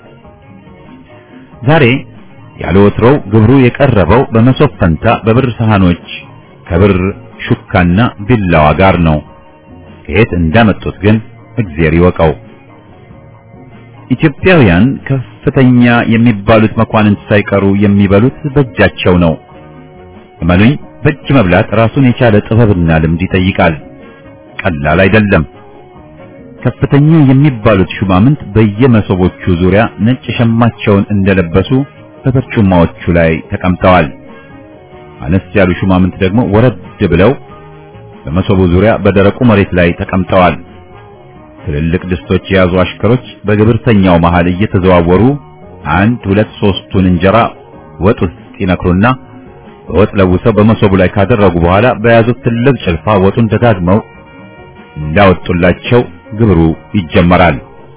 ዛሬ ያለ ወትሮው ግብሩ የቀረበው በመሶብ ፈንታ በብር ሰሃኖች ከብር ሹካና ቢላዋ ጋር ነው። ከየት እንዳመጡት ግን እግዚአብሔር ይወቀው። ኢትዮጵያውያን ከፍተኛ የሚባሉት መኳንንት ሳይቀሩ የሚበሉት በእጃቸው ነው። እመኑኝ፣ በእጅ መብላት ራሱን የቻለ ጥበብና ልምድ ይጠይቃል። ቀላል አይደለም። ከፍተኛ የሚባሉት ሹማምንት በየመሶቦቹ ዙሪያ ነጭ ሸማቸውን እንደለበሱ በበርጩማዎቹ ላይ ተቀምጠዋል። አነስ ያሉ ሹማምንት ደግሞ ወረድ ብለው በመሶቡ ዙሪያ በደረቁ መሬት ላይ ተቀምጠዋል። ትልልቅ ድስቶች የያዙ አሽከሮች በግብርተኛው መሃል እየተዘዋወሩ አንድ ሁለት ሶስቱን እንጀራ ወጥ ውስጥ ይነክሩና በወጥ ለውሰው በመሶቡ ላይ ካደረጉ በኋላ በያዙት ትልቅ ጭልፋ ወጡን ደጋግመው እንዳወጡላቸው ግብሩ ይጀመራል።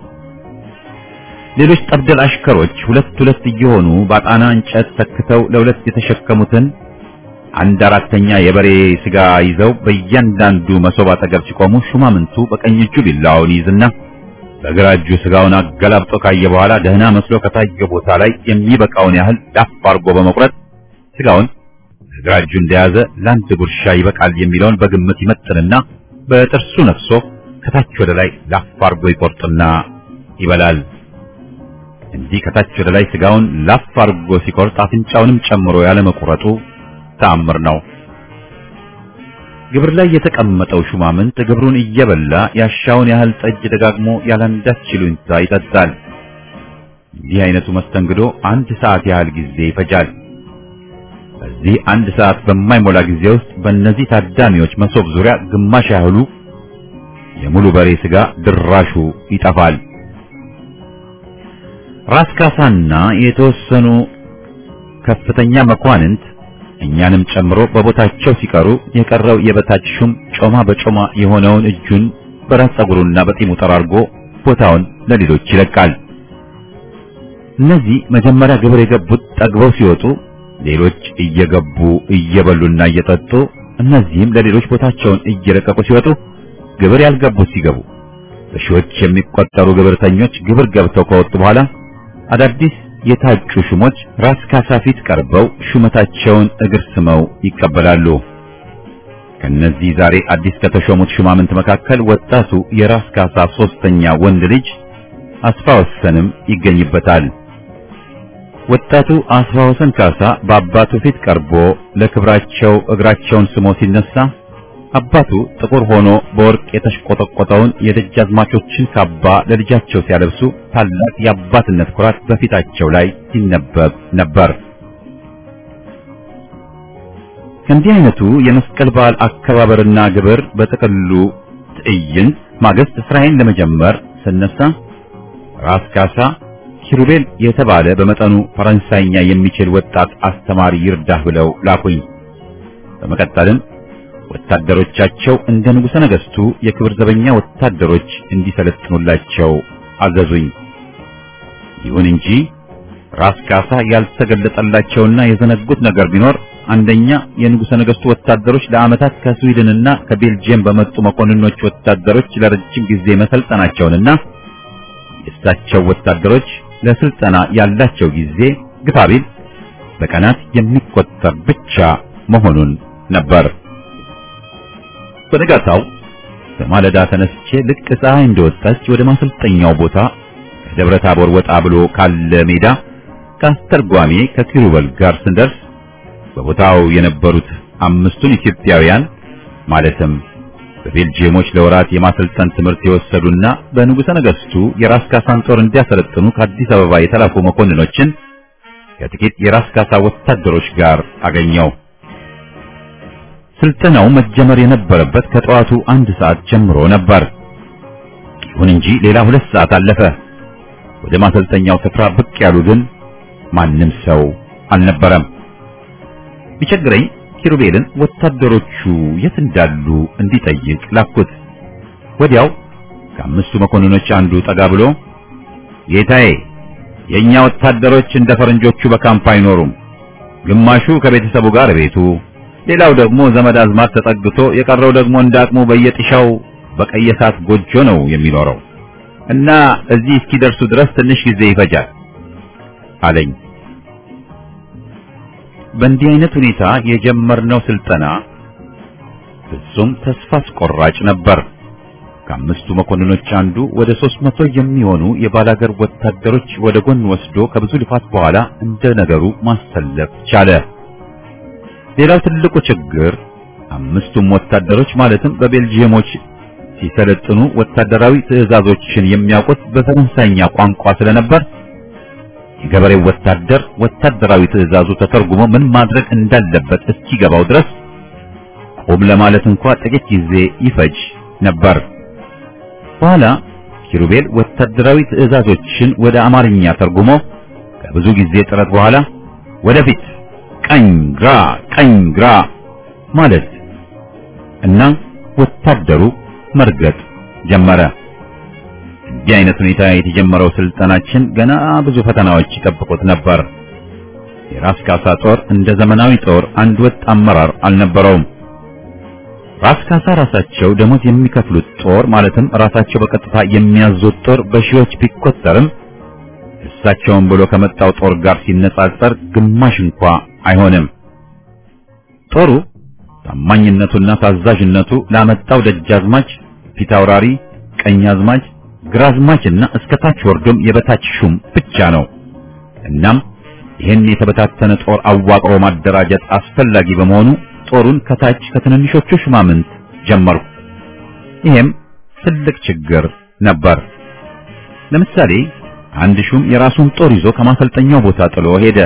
ሌሎች ጠብደል አሽከሮች ሁለት ሁለት እየሆኑ ባጣና እንጨት ተክተው ለሁለት የተሸከሙትን አንድ አራተኛ የበሬ ስጋ ይዘው በእያንዳንዱ መሶብ አጠገብ ሲቆሙ ሹማምንቱ በቀኝ እጁ ቢላውን ይዝና በግራ እጁ ስጋውን አገላብጦ ካየ በኋላ ደህና መስሎ ከታየ ቦታ ላይ የሚበቃውን ያህል ዳፍ አድርጎ በመቁረጥ ስጋውን በግራ እጁ እንደያዘ ለአንድ ጉርሻ ይበቃል የሚለውን በግምት ይመጥንና በጥርሱ ነፍሶ ከታች ወደ ላይ ላፍ አድርጎ ይቆርጥና ይበላል። እንዲህ ከታች ወደ ላይ ስጋውን ላፍ አድርጎ ሲቆርጥ አፍንጫውንም ጨምሮ ያለመቁረጡ ተአምር ነው። ግብር ላይ የተቀመጠው ሹማምንት ግብሩን እየበላ ያሻውን ያህል ጠጅ ደጋግሞ ያላንዳች ይሉኝታ ይጠጣል። እንዲህ አይነቱ መስተንግዶ አንድ ሰዓት ያህል ጊዜ ይፈጃል። በዚህ አንድ ሰዓት በማይሞላ ጊዜ ውስጥ በእነዚህ ታዳሚዎች መሶብ ዙሪያ ግማሽ ያህሉ የሙሉ በሬ ስጋ ድራሹ ይጠፋል። ራስ ካሳና የተወሰኑ ከፍተኛ መኳንንት እኛንም ጨምሮ በቦታቸው ሲቀሩ የቀረው የበታች ሹም ጮማ በጮማ የሆነውን እጁን በራስ ጸጉሩና በጢሙ ጠራርጎ ቦታውን ለሌሎች ይለቃል። እነዚህ መጀመሪያ ግብር የገቡት ጠግበው ሲወጡ ሌሎች እየገቡ እየበሉና እየጠጡ እነዚህም ለሌሎች ቦታቸውን እየለቀቁ ሲወጡ ግብር ያልገቡት ሲገቡ በሺዎች የሚቆጠሩ ግብርተኞች ግብር ገብተው ከወጡ በኋላ አዳዲስ የታጩ ሹሞች ራስ ካሳ ፊት ቀርበው ሹመታቸውን እግር ስመው ይቀበላሉ። ከነዚህ ዛሬ አዲስ ከተሾሙት ሹማምንት መካከል ወጣቱ የራስ ካሳ ሶስተኛ ወንድ ልጅ አስፋ ወሰንም ይገኝበታል። ወጣቱ አስፋ ወሰን ካሳ በአባቱ ፊት ቀርቦ ለክብራቸው እግራቸውን ስሞ ሲነሳ አባቱ ጥቁር ሆኖ በወርቅ የተሽቆጠቆጠውን የደጃዝማቾችን ካባ ለልጃቸው ሲያለብሱ ታላቅ የአባትነት ኩራት በፊታቸው ላይ ሲነበብ ነበር። ከእንዲህ አይነቱ የመስቀል በዓል አከባበርና ግብር በጥቅሉ ትዕይንት ማግስት ስራዬን ለመጀመር ስነሳ ራስ ካሳ ኪሩቤል የተባለ በመጠኑ ፈረንሳይኛ የሚችል ወጣት አስተማሪ ይርዳህ ብለው ላኩኝ። በመቀጠልም ወታደሮቻቸው እንደ ንጉሠ ነገሥቱ የክብር ዘበኛ ወታደሮች እንዲሰለጥኑላቸው አዘዙኝ። ይሁን እንጂ ራስ ካሳ ያልተገለጠላቸውና የዘነጉት ነገር ቢኖር አንደኛ የንጉሠ ነገሥቱ ወታደሮች ለዓመታት ከስዊድንና ከቤልጅየም በመጡ መኮንኖች ወታደሮች ለረጅም ጊዜ መሰልጠናቸውንና የእሳቸው ወታደሮች ለስልጠና ያላቸው ጊዜ ግፋ ቢል በቀናት የሚቆጠር ብቻ መሆኑን ነበር። በነጋታው በማለዳ ተነስቼ ልክ ፀሐይ እንደወጣች ወደ ማሰልጠኛው ቦታ ከደብረ ታቦር ወጣ ብሎ ካለ ሜዳ ከአስተርጓሜ ከኪሩበል ጋር ስንደርስ በቦታው የነበሩት አምስቱን ኢትዮጵያውያን ማለትም በቤልጂየሞች ለወራት የማሰልጠን ትምህርት የወሰዱና በንጉሠ ነገሥቱ የራስ ካሳን ጦር እንዲያሰለጥኑ ከአዲስ አበባ የተላኩ መኮንኖችን ከጥቂት የራስ ካሳ ወታደሮች ጋር አገኘው። ስልጠናው መጀመር የነበረበት ከጠዋቱ አንድ ሰዓት ጀምሮ ነበር። ይሁን እንጂ ሌላ ሁለት ሰዓት አለፈ። ወደ ማሰልጠኛው ስፍራ ብቅ ያሉ ግን ማንም ሰው አልነበረም። ቢቸግረኝ ኪሩቤልን ወታደሮቹ የት እንዳሉ እንዲጠይቅ ላኩት። ወዲያው ከአምስቱ መኮንኖች አንዱ ጠጋ ብሎ ጌታዬ፣ የኛ ወታደሮች እንደ ፈረንጆቹ በካምፕ አይኖሩም። ግማሹ ከቤተሰቡ ጋር ቤቱ፣ ሌላው ደግሞ ዘመድ አዝማድ ተጠግቶ፣ የቀረው ደግሞ እንደ አቅሙ በየጥሻው በቀየሳት ጎጆ ነው የሚኖረው እና እዚህ እስኪደርሱ ድረስ ትንሽ ጊዜ ይፈጃል አለኝ። በእንዲህ አይነት ሁኔታ የጀመርነው ስልጠና ፍጹም ተስፋ አስቆራጭ ነበር። ከአምስቱ መኮንኖች አንዱ ወደ ሦስት መቶ የሚሆኑ የባላገር ወታደሮች ወደ ጎን ወስዶ ከብዙ ልፋት በኋላ እንደ ነገሩ ማሰለፍ ቻለ። ሌላው ትልቁ ችግር አምስቱም ወታደሮች ማለትም በቤልጂየሞች ሲሰለጥኑ ወታደራዊ ትዕዛዞችን የሚያውቁት በፈረንሳይኛ ቋንቋ ስለነበር የገበሬው ወታደር ወታደራዊ ትዕዛዙ ተተርጉሞ ምን ማድረግ እንዳለበት እስኪገባው ድረስ ቆም ለማለት እንኳ ጥቂት ጊዜ ይፈጅ ነበር። በኋላ ኪሩቤል ወታደራዊ ትዕዛዞችን ወደ አማርኛ ተርጉሞ ከብዙ ጊዜ ጥረት በኋላ ወደፊት፣ ቀኝ፣ ግራ፣ ቀኝ፣ ግራ ማለት እና ወታደሩ መርገጥ ጀመረ። እንዲህ አይነት ሁኔታ የተጀመረው ስልጠናችን ገና ብዙ ፈተናዎች ይጠብቁት ነበር። የራስ ካሳ ጦር እንደ ዘመናዊ ጦር አንድ ወጥ አመራር አልነበረውም። ራስ ካሳ ራሳቸው ደሞዝ የሚከፍሉት ጦር ማለትም ራሳቸው በቀጥታ የሚያዙት ጦር በሺዎች ቢቆጠርም እሳቸውን ብሎ ከመጣው ጦር ጋር ሲነጻጸር ግማሽ እንኳ አይሆንም። ጦሩ ታማኝነቱና ታዛዥነቱ ላመጣው ደጃዝማች፣ ፊታውራሪ፣ ቀኛዝማች፣ ግራዝማችና እስከ ታች ወርዶም የበታች ሹም ብቻ ነው። እናም ይህን የተበታተነ ጦር አዋቅሮ ማደራጀት አስፈላጊ በመሆኑ ጦሩን ከታች ከትንንሾቹ ሹማምንት ጀመርኩ። ይሄም ትልቅ ችግር ነበር። ለምሳሌ አንድ ሹም የራሱን ጦር ይዞ ከማሰልጠኛው ቦታ ጥሎ ሄደ።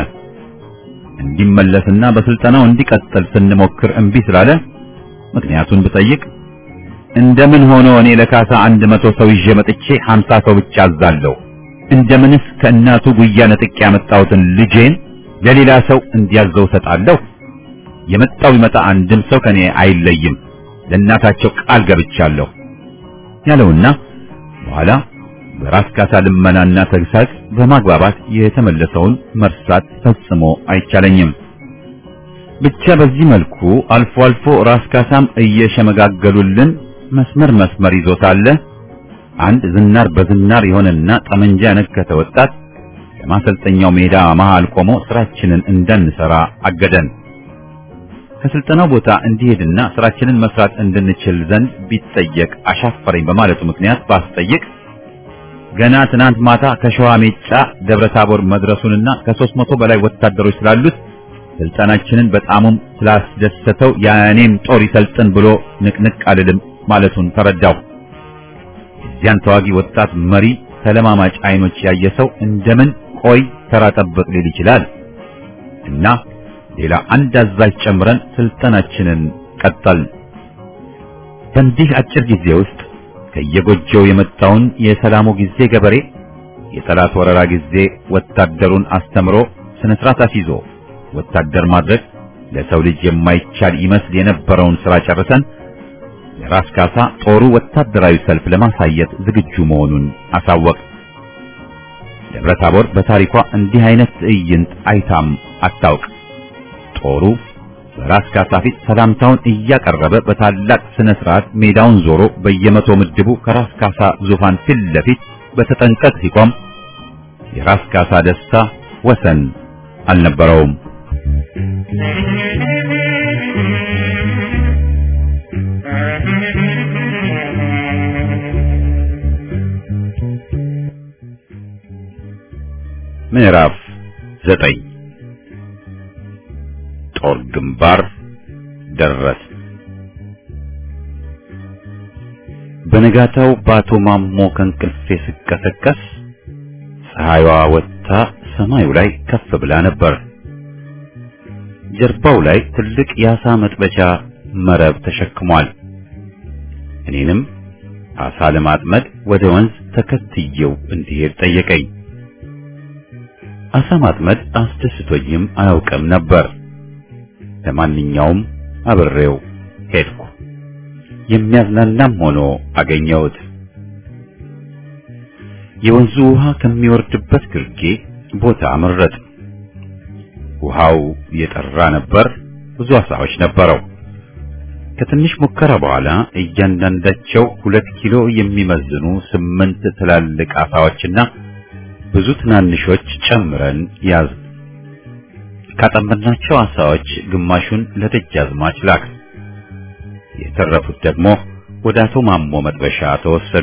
እንዲመለስና በስልጠናው እንዲቀጥል ስንሞክር እምቢ ስላለ ምክንያቱን ብጠይቅ እንደምን ሆኖ እኔ ለካሳ አንድ መቶ ሰው ይዤ መጥቼ ሀምሳ ሰው ብቻ አዛለሁ? እንደምንስ ከእናቱ ጉያ ነጥቄ ያመጣሁትን ልጄን ለሌላ ሰው እንዲያዘው ሰጣለሁ? የመጣው ይመጣ አንድም ሰው ከኔ አይለይም፣ ለእናታቸው ቃል ገብቻለሁ ያለውና በኋላ በራስ ካሳ ልመናና ተግሳጽ በማግባባት የተመለሰውን መርሳት ፈጽሞ አይቻለኝም። ብቻ በዚህ መልኩ አልፎ አልፎ ራስ ካሳም እየሸመጋገሉልን መስመር መስመር ይዞ ሳለ አንድ ዝናር በዝናር የሆነና ጠመንጃ ያነገተ ወጣት የማሰልጠኛው ሜዳ መሃል ቆሞ ስራችንን እንዳንሰራ አገደን። ከስልጠናው ቦታ እንዲሄድና ስራችንን መስራት እንድንችል ዘንድ ቢጠየቅ አሻፈረኝ በማለቱ ምክንያት ባስጠይቅ ገና ትናንት ማታ ከሸዋ ሜጫ ደብረ ታቦር መድረሱንና ከሦስት መቶ በላይ ወታደሮች ስላሉት ስልጠናችንን በጣሙም ስላስደሰተው የእኔም ጦር ይሰልጥን ብሎ ንቅንቅ አልልም ማለቱን ተረዳው። የዚያን ተዋጊ ወጣት መሪ ተለማማጭ አይኖች ያየ ሰው እንደምን ቆይ ተራ ጠብቅ ሊል ይችላል እና ሌላ አንድ አዛዥ ጨምረን ስልጠናችንን ቀጠል። በእንዲህ አጭር ጊዜ ውስጥ ከየጎጆው የመጣውን የሰላሙ ጊዜ ገበሬ የጠላት ወረራ ጊዜ ወታደሩን አስተምሮ ስነ ስርዓት አስይዞ ወታደር ማድረግ ለሰው ልጅ የማይቻል ይመስል የነበረውን ስራ ጨርሰን የራስ ካሳ ጦሩ ወታደራዊ ሰልፍ ለማሳየት ዝግጁ መሆኑን አሳወቅ። ደብረ ታቦር በታሪኳ እንዲህ አይነት ትዕይንት አይታም አታውቅ። ጦሩ በራስ ካሳ ፊት ሰላምታውን እያቀረበ በታላቅ ስነ ስርዓት ሜዳውን ዞሮ በየመቶ ምድቡ ከራስ ካሳ ዙፋን ፊት ለፊት በተጠንቀቅ ሲቆም የራስ ካሳ ደስታ ወሰን አልነበረውም። ምዕራፍ ዘጠኝ ጦር ግንባር ደረስ። በነጋታው በአቶ ማሞ ከእንቅልፌ ስቀሰቀስ ፀሐይዋ ወጥታ ሰማዩ ላይ ከፍ ብላ ነበር። ጀርባው ላይ ትልቅ የአሳ መጥበሻ መረብ ተሸክሟል። እኔንም አሳ ለማጥመድ ወደ ወንዝ ተከትየው እንዲሄድ ጠየቀኝ። አሳ ማጥመድ አስደስቶኝም አያውቅም ነበር። ለማንኛውም አብሬው ሄድኩ። የሚያዝናናም ሆኖ አገኘሁት። የወንዙ ውሃ ከሚወርድበት ግርጌ ቦታ መረጥ። ውሃው የጠራ ነበር፣ ብዙ አሳዎች ነበረው። ከትንሽ ሙከራ በኋላ እያንዳንዳቸው ሁለት ኪሎ የሚመዝኑ ስምንት ትላልቅ አሳዎችና ብዙ ትናንሾች ጨምረን ያዝ። ካጠመድናቸው አሳዎች ግማሹን ለደጃዝማች ላክ። የተረፉት ደግሞ ወደ አቶ ማሞ መጥበሻ ተወሰዱ።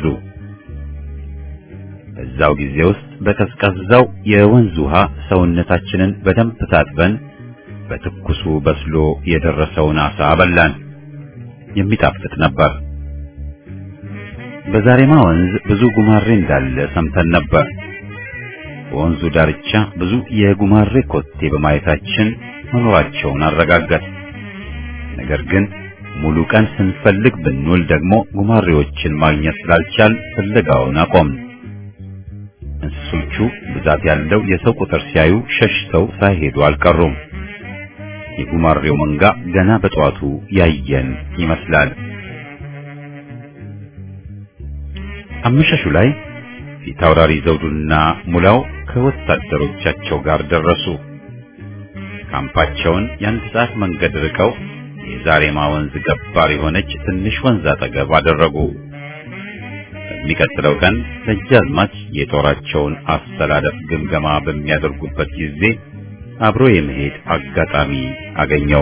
በዛው ጊዜ ውስጥ በቀዝቃዛው የወንዝ ውሃ ሰውነታችንን በደንብ ታጥበን በትኩሱ በስሎ የደረሰውን አሳ በላን። የሚጣፍጥ ነበር። በዛሬማ ወንዝ ብዙ ጉማሬ እንዳለ ሰምተን ነበር። በወንዙ ዳርቻ ብዙ የጉማሬ ኮቴ በማየታችን መኖራቸውን አረጋገጥ። ነገር ግን ሙሉ ቀን ስንፈልግ ብንውል ደግሞ ጉማሬዎችን ማግኘት ስላልቻል ፍለጋውን አቆምን። እንስሶቹ ብዛት ያለው የሰው ቁጥር ሲያዩ ሸሽተው ሳይሄዱ አልቀሩም። የጉማሬው መንጋ ገና በጠዋቱ ያየን ይመስላል። አመሻሹ ላይ ፊታውራሪ ዘውዱና ሙላው ከወታደሮቻቸው ጋር ደረሱ። ካምፓቸውን የአንድ ሰዓት መንገድ ርቀው የዛሬማ ወንዝ ገባር የሆነች ትንሽ ወንዝ አጠገብ አደረጉ። በሚቀጥለው ቀን ደጃዝማች የጦራቸውን አስተላለፍ ግምገማ በሚያደርጉበት ጊዜ አብሮ የመሄድ አጋጣሚ አገኘው።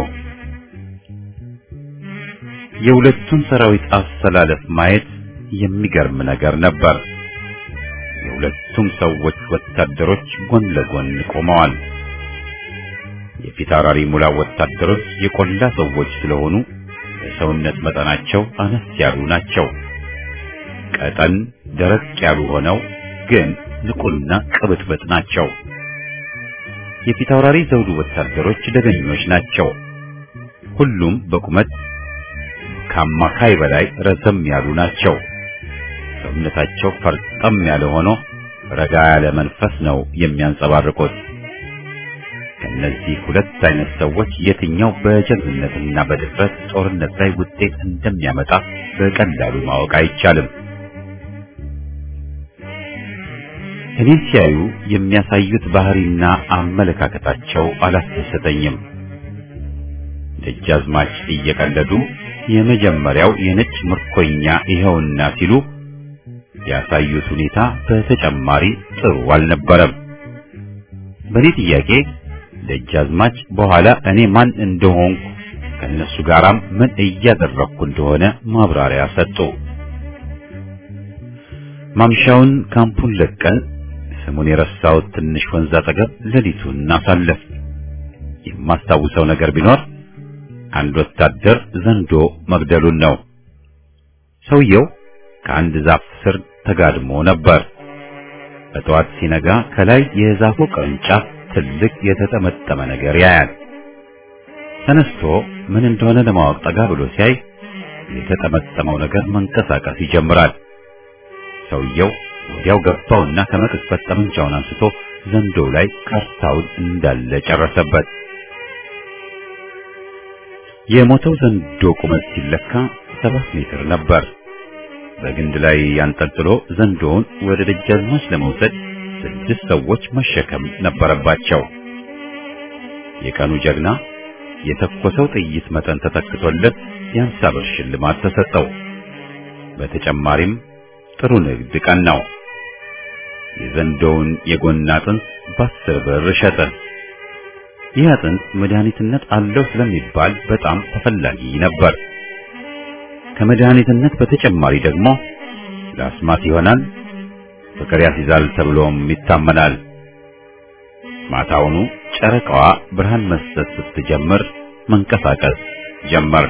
የሁለቱን ሰራዊት አስተላለፍ ማየት የሚገርም ነገር ነበር። የሁለቱም ሰዎች ወታደሮች ጎን ለጎን ቆመዋል። የፊታውራሪ ሙላ ወታደሮች የቆላ ሰዎች ስለሆኑ የሰውነት መጠናቸው አነስ ያሉ ናቸው። ቀጠን ደረቅ ያሉ ሆነው ግን ንቁና ቅብጥብጥ ናቸው። የፊታውራሪ ዘውዱ ወታደሮች ደገኞች ናቸው። ሁሉም በቁመት ከአማካይ በላይ ረዘም ያሉ ናቸው። ሰውነታቸው ፈርጠም ያለ ሆኖ ረጋ ያለ መንፈስ ነው የሚያንጸባርቁት። ከነዚህ ሁለት አይነት ሰዎች የትኛው በጀግንነትና በድፍረት ጦርነት ላይ ውጤት እንደሚያመጣ በቀላሉ ማወቅ አይቻልም። እኔን ሲያዩ የሚያሳዩት ባህሪና አመለካከታቸው አላስደሰተኝም። ደጃዝማች እየቀለዱ የመጀመሪያው የነጭ ምርኮኛ ይኸውና ሲሉ ያሳዩት ሁኔታ በተጨማሪ ጥሩ አልነበረም። በእኔ ጥያቄ ደጃዝማች በኋላ እኔ ማን እንደሆንኩ ከነሱ ጋራም ምን እያደረግኩ እንደሆነ ማብራሪያ ሰጡ። ማምሻውን ካምፑን ለቀን ስሙን የረሳሁት ትንሽ ወንዝ አጠገብ ሌሊቱን አሳለፍ። የማስታውሰው ነገር ቢኖር አንድ ወታደር ዘንዶ መግደሉን ነው። ሰውየው ከአንድ ዛፍ ስር ተጋድሞ ነበር። በጠዋት ሲነጋ ከላይ የዛፉ ቅርንጫፍ ትልቅ የተጠመጠመ ነገር ያያል። ተነስቶ ምን እንደሆነ ለማወቅ ጠጋ ብሎ ሲያይ የተጠመጠመው ነገር መንቀሳቀስ ይጀምራል። ሰውየው ወዲያው ገባውና ከመቅጽበት ጠመንጃውን አንስቶ ዘንዶው ላይ ካርታውን እንዳለ ጨረሰበት። የሞተው ዘንዶ ቁመት ሲለካ ሰባት ሜትር ነበር። በግንድ ላይ ያንጠልጥሎ ዘንዶውን ወደ ደጃዝማች ለመውሰድ ስድስት ሰዎች መሸከም ነበረባቸው። የቀኑ ጀግና የተኮሰው ጥይት መጠን ተተክቶለት የአምሳ ብር ሽልማት ተሰጠው። በተጨማሪም ጥሩ ንግድ ቀን ነው። የዘንዶውን የጎን አጥንት በአስር ብር ሸጠ። ይህ አጥንት መድኃኒትነት አለው ስለሚባል በጣም ተፈላጊ ነበር። ከመድኃኒትነት በተጨማሪ ደግሞ ለአስማት ይሆናል፣ ፍቅር ያስይዛል ተብሎም ይታመናል። ማታውኑ ጨረቃዋ ብርሃን መስጠት ስትጀምር መንቀሳቀስ ጀመር።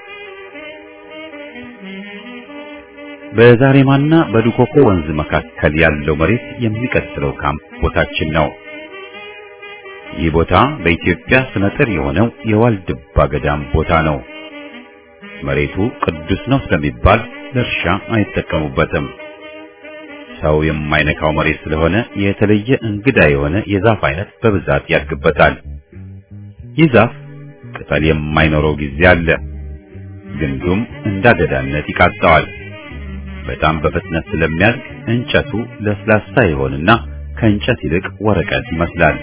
በዛሬማና በዱኮኮ ወንዝ መካከል ያለው መሬት የሚቀጥለው ካምፕ ቦታችን ነው። ይህ ቦታ በኢትዮጵያ ስመጥር የሆነው የዋልድባ ገዳም ቦታ ነው። መሬቱ ቅዱስ ነው ስለሚባል ለእርሻ አይጠቀሙበትም። ሰው የማይነካው መሬት ስለሆነ የተለየ እንግዳ የሆነ የዛፍ አይነት በብዛት ያድግበታል። ይህ ዛፍ ቅጠል የማይኖረው ጊዜ አለ። ግንዱም እንዳገዳነት ይቃጣዋል። በጣም በፍጥነት ስለሚያድግ እንጨቱ ለስላሳ ይሆንና ከእንጨት ይልቅ ወረቀት ይመስላል።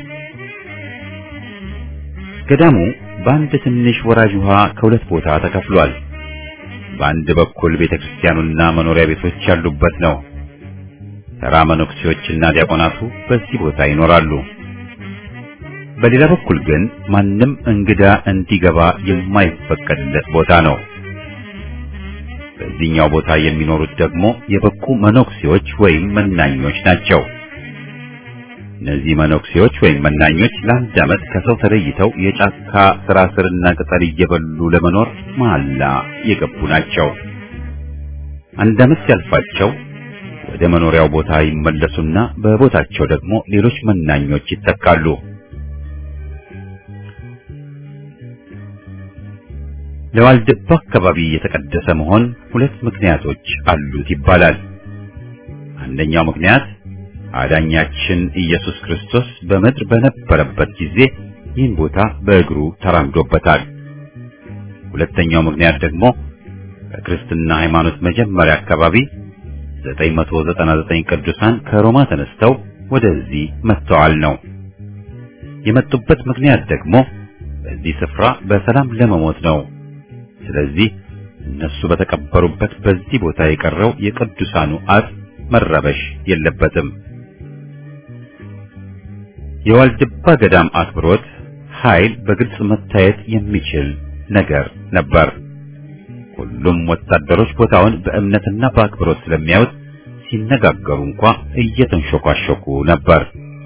ገዳሙ በአንድ ትንሽ ወራጅ ውሃ ከሁለት ቦታ ተከፍሏል። በአንድ በኩል ቤተክርስቲያኑና መኖሪያ ቤቶች ያሉበት ነው። ተራ መነኩሴዎችና ዲያቆናቱ በዚህ ቦታ ይኖራሉ። በሌላ በኩል ግን ማንም እንግዳ እንዲገባ የማይፈቀድለት ቦታ ነው። በዚህኛው ቦታ የሚኖሩት ደግሞ የበቁ መነኩሴዎች ወይም መናኞች ናቸው። እነዚህ መነኩሴዎች ወይም መናኞች ለአንድ ዓመት ከሰው ተለይተው የጫካ ስራ ስርና ቅጠል እየበሉ ለመኖር መሐላ የገቡ ናቸው። አንድ ዓመት ሲያልፋቸው ወደ መኖሪያው ቦታ ይመለሱና በቦታቸው ደግሞ ሌሎች መናኞች ይተካሉ። ለዋልድባ አካባቢ የተቀደሰ መሆን ሁለት ምክንያቶች አሉት ይባላል። አንደኛው ምክንያት አዳኛችን ኢየሱስ ክርስቶስ በምድር በነበረበት ጊዜ ይህን ቦታ በእግሩ ተራምዶበታል። ሁለተኛው ምክንያት ደግሞ በክርስትና ሃይማኖት መጀመሪያ አካባቢ 999 ቅዱሳን ከሮማ ተነስተው ወደዚህ መጥተዋል ነው። የመጡበት ምክንያት ደግሞ በዚህ ስፍራ በሰላም ለመሞት ነው። ስለዚህ እነሱ በተቀበሩበት በዚህ ቦታ የቀረው የቅዱሳኑ አጽም መረበሽ የለበትም። የዋልድባ ገዳም አክብሮት ኃይል በግልጽ መታየት የሚችል ነገር ነበር። ሁሉም ወታደሮች ቦታውን በእምነትና በአክብሮት ስለሚያዩት ሲነጋገሩ እንኳ እየተንሾካሾኩ ነበር።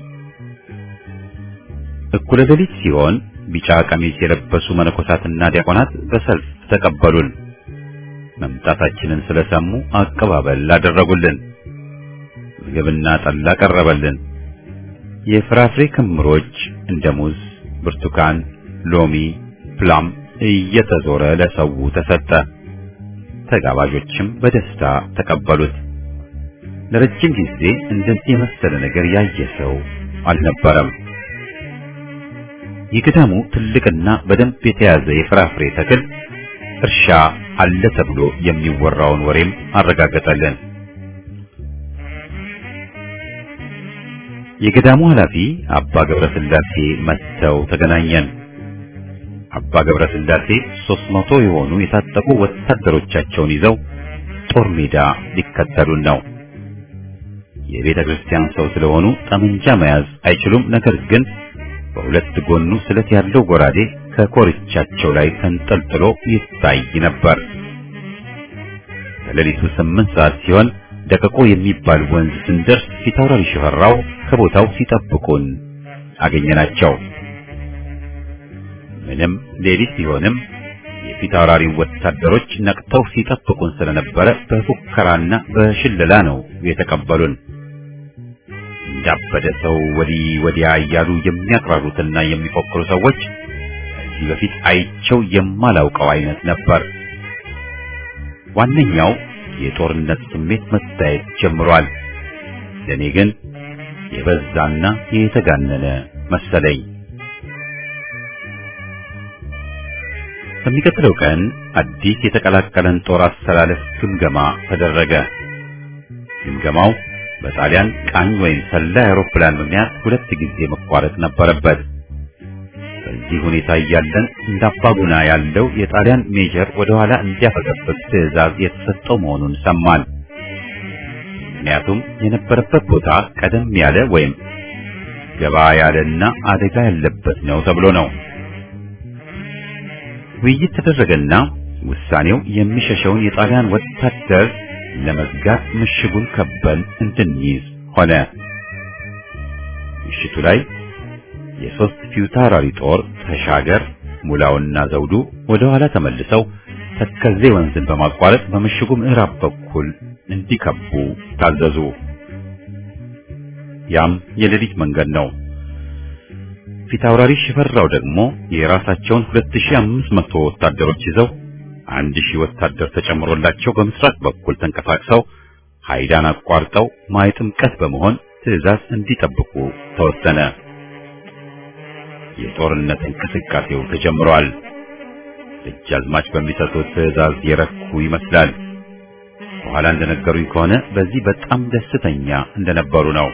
እኩለ ሌሊት ሲሆን ቢጫ ቀሚስ የለበሱ መነኮሳትና ዲያቆናት በሰልፍ ተቀበሉን። መምጣታችንን ስለሰሙ አቀባበል አደረጉልን። ምግብና ጠላ ቀረበልን። የፍራፍሬ ክምሮች እንደ ሙዝ፣ ብርቱካን፣ ሎሚ፣ ፕላም እየተዞረ ለሰው ተሰጠ። ተጋባዦችም በደስታ ተቀበሉት። ለረጅም ጊዜ እንደዚህ የመሰለ ነገር ያየ ሰው አልነበረም። የገዳሙ ትልቅና በደንብ የተያዘ የፍራፍሬ ተክል እርሻ አለ ተብሎ የሚወራውን ወሬም አረጋገጠልን። የገዳሙ ኃላፊ አባ ገብረስላሴ መጥተው ተገናኘን። አባ ገብረስላሴ ሦስት መቶ የሆኑ የታጠቁ ወታደሮቻቸውን ይዘው ጦር ሜዳ ሊከተሉን ነው። የቤተ ክርስቲያን ሰው ስለሆኑ ጠመንጃ መያዝ አይችሉም። ነገር ግን በሁለት ጎኑ ስለት ያለው ጎራዴ ከኮርቻቸው ላይ ተንጠልጥሎ ይታይ ነበር። ከሌሊቱ ስምንት ሰዓት ሲሆን ደቀቆ የሚባል ወንዝ ስንደርስ ፊታውራሪ ሽፈራው ከቦታው ሲጠብቁን አገኘናቸው። ምንም ሌሊት ቢሆንም የፊታውራሪ ወታደሮች ነቅተው ሲጠብቁን ስለነበረ በፉከራና በሽለላ ነው የተቀበሉን። እንዳበደ ሰው ወዲህ ወዲያ እያሉ የሚያቅራሩትና የሚፎክሩ ሰዎች ከዚህ በፊት አይቸው የማላውቀው አይነት ነበር። ዋነኛው የጦርነት ስሜት መታየት ጀምሯል። ለኔ ግን የበዛና የተጋነነ መሰለኝ። በሚቀጥለው ቀን አዲስ የተቀላቀለን ጦር አሰላለፍ ግምገማ ተደረገ። ግምገማው በጣሊያን ቃኝ ወይም ሰላይ አውሮፕላን ምክንያት ሁለት ጊዜ መቋረጥ ነበረበት። በዚህ ሁኔታ እያለን እንደ አባጉና ያለው የጣሊያን ሜጀር ወደ ኋላ እንዲያፈገፍግ ትዕዛዝ የተሰጠው መሆኑን ሰማን። ምክንያቱም የነበረበት ቦታ ቀደም ያለ ወይም ገባ ያለና አደጋ ያለበት ነው ተብሎ ነው። ውይይት ተደረገና ውሳኔው የሚሸሸውን የጣሊያን ወታደር ለመዝጋት ምሽጉን ከበን እንድንይዝ ሆነ። ምሽቱ ላይ የሶስት ፊታውራሪ ጦር ተሻገር፣ ሙላውና ዘውዱ ወደ ኋላ ተመልሰው ተከዜ ወንዝን በማቋረጥ በምሽጉ ምዕራብ በኩል እንዲከቡ ታዘዙ። ያም የሌሊት መንገድ ነው። ፊታውራሪ ሽፈራው ደግሞ የራሳቸውን 2500 ወታደሮች ይዘው አንድ ሺህ ወታደር ተጨምሮላቸው በምስራቅ በኩል ተንቀሳቅሰው ሃይዳን አቋርጠው ማይ ጥምቀት በመሆን ትዕዛዝ እንዲጠብቁ ተወሰነ። የጦርነት እንቅስቃሴው ተጀምሯል። ደጃዝማች በሚሰጡት ትዕዛዝ የረኩ ይመስላል። በኋላ እንደነገሩኝ ከሆነ በዚህ በጣም ደስተኛ እንደነበሩ ነው።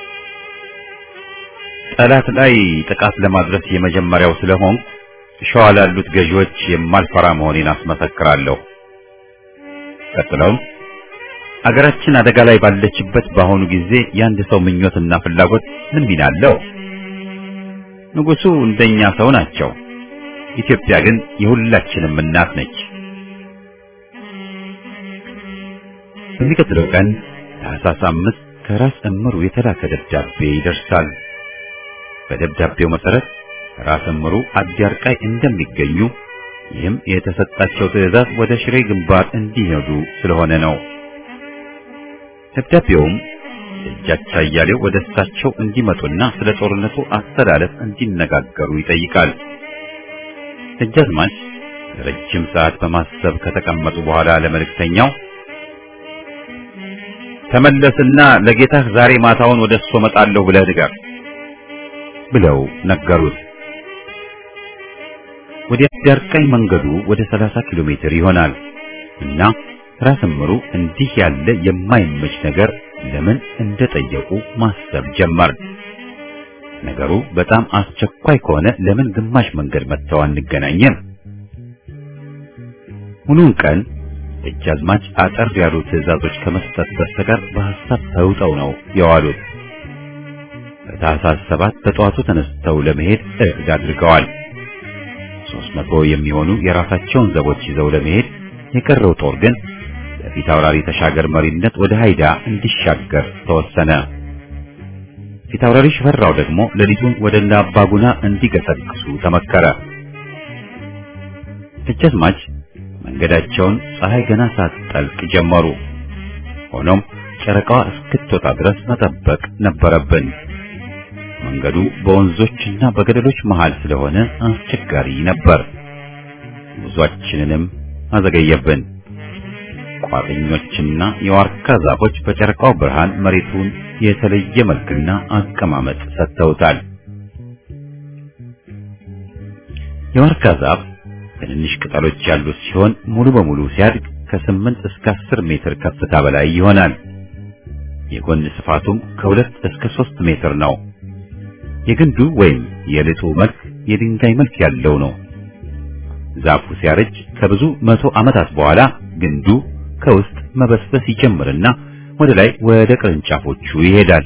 ጠላት ላይ ጥቃት ለማድረስ የመጀመሪያው ስለሆን ሸዋ ላሉት ገዢዎች የማልፈራ መሆኔን አስመሰክራለሁ። ቀጥለውም አገራችን አደጋ ላይ ባለችበት በአሁኑ ጊዜ የአንድ ሰው ምኞትና ፍላጎት ምን ሚና አለው? ንጉሡ እንደኛ ሰው ናቸው። ኢትዮጵያ ግን የሁላችንም እናት ነች። በሚቀጥለው ቀን ታኅሳስ አምስት ከራስ እምሩ የተላከ ደብዳቤ ይደርሳል። በደብዳቤው መሰረት ራስ እምሩ አዲያርቃይ እንደሚገኙ ይህም የተሰጣቸው ትዕዛዝ ወደ ሽሬ ግንባር እንዲሄዱ ስለሆነ ነው። ደብዳቤውም ደጃች አያሌው ወደ እሳቸው እንዲመጡና ስለ ጦርነቱ አስተላለፍ እንዲነጋገሩ ይጠይቃል። ደጃዝማች ረጅም ሰዓት በማሰብ ከተቀመጡ በኋላ ለመልእክተኛው ተመለስና ለጌታህ ዛሬ ማታውን ወደ እሱ እመጣለሁ ብለህ ንገር ብለው ነገሩት። ወደ አዲያርቃይ መንገዱ ወደ 30 ኪሎ ሜትር ይሆናል እና ራስ እምሩ እንዲህ ያለ የማይመች ነገር ለምን እንደጠየቁ ማሰብ ጀመር። ነገሩ በጣም አስቸኳይ ከሆነ ለምን ግማሽ መንገድ መጥተው አንገናኝም? ሙሉውን ቀን ደጃዝማች አጠር ያሉ ትዕዛዞች ከመስጠት በስተቀር በሐሳብ ተውጠው ነው የዋሉት። በታህሳስ ሰባት በጠዋቱ ተነስተው ለመሄድ እቅድ አድርገዋል። ሦስት መቶ የሚሆኑ የራሳቸውን ዘቦች ይዘው ለመሄድ የቀረው ጦር ግን በፊት አውራሪ ተሻገር መሪነት ወደ ሃይዳ እንዲሻገር ተወሰነ። ፊት አውራሪ ሽፈራው ደግሞ ሌሊቱን ወደ እነ አባጉና እንዲገሰግሱ ተመከረ። ደጃዝማች መንገዳቸውን ፀሐይ ገና ሳትጠልቅ ጀመሩ። ሆኖም ጨረቃዋ እስክትወጣ ድረስ መጠበቅ ነበረብን። መንገዱ በወንዞችና በገደሎች መሃል ስለሆነ አስቸጋሪ ነበር። ጉዟችንንም አዘገየብን። ቋጥኞችና የዋርካ ዛፎች በጨረቃው ብርሃን መሬቱን የተለየ መልክና አቀማመጥ ሰጥተውታል። የዋርካ ዛፍ ትንንሽ ቅጠሎች ያሉት ሲሆን ሙሉ በሙሉ ሲያድግ ከስምንት እስከ አስር ሜትር ከፍታ በላይ ይሆናል። የጎን ስፋቱም ከሁለት እስከ ሦስት ሜትር ነው። የግንዱ ወይም የልጡ መልክ የድንጋይ መልክ ያለው ነው። ዛፉ ሲያረጅ ከብዙ መቶ ዓመታት በኋላ ግንዱ ከውስጥ መበስበስ ይጀምርና ወደ ላይ ወደ ቅርንጫፎቹ ይሄዳል።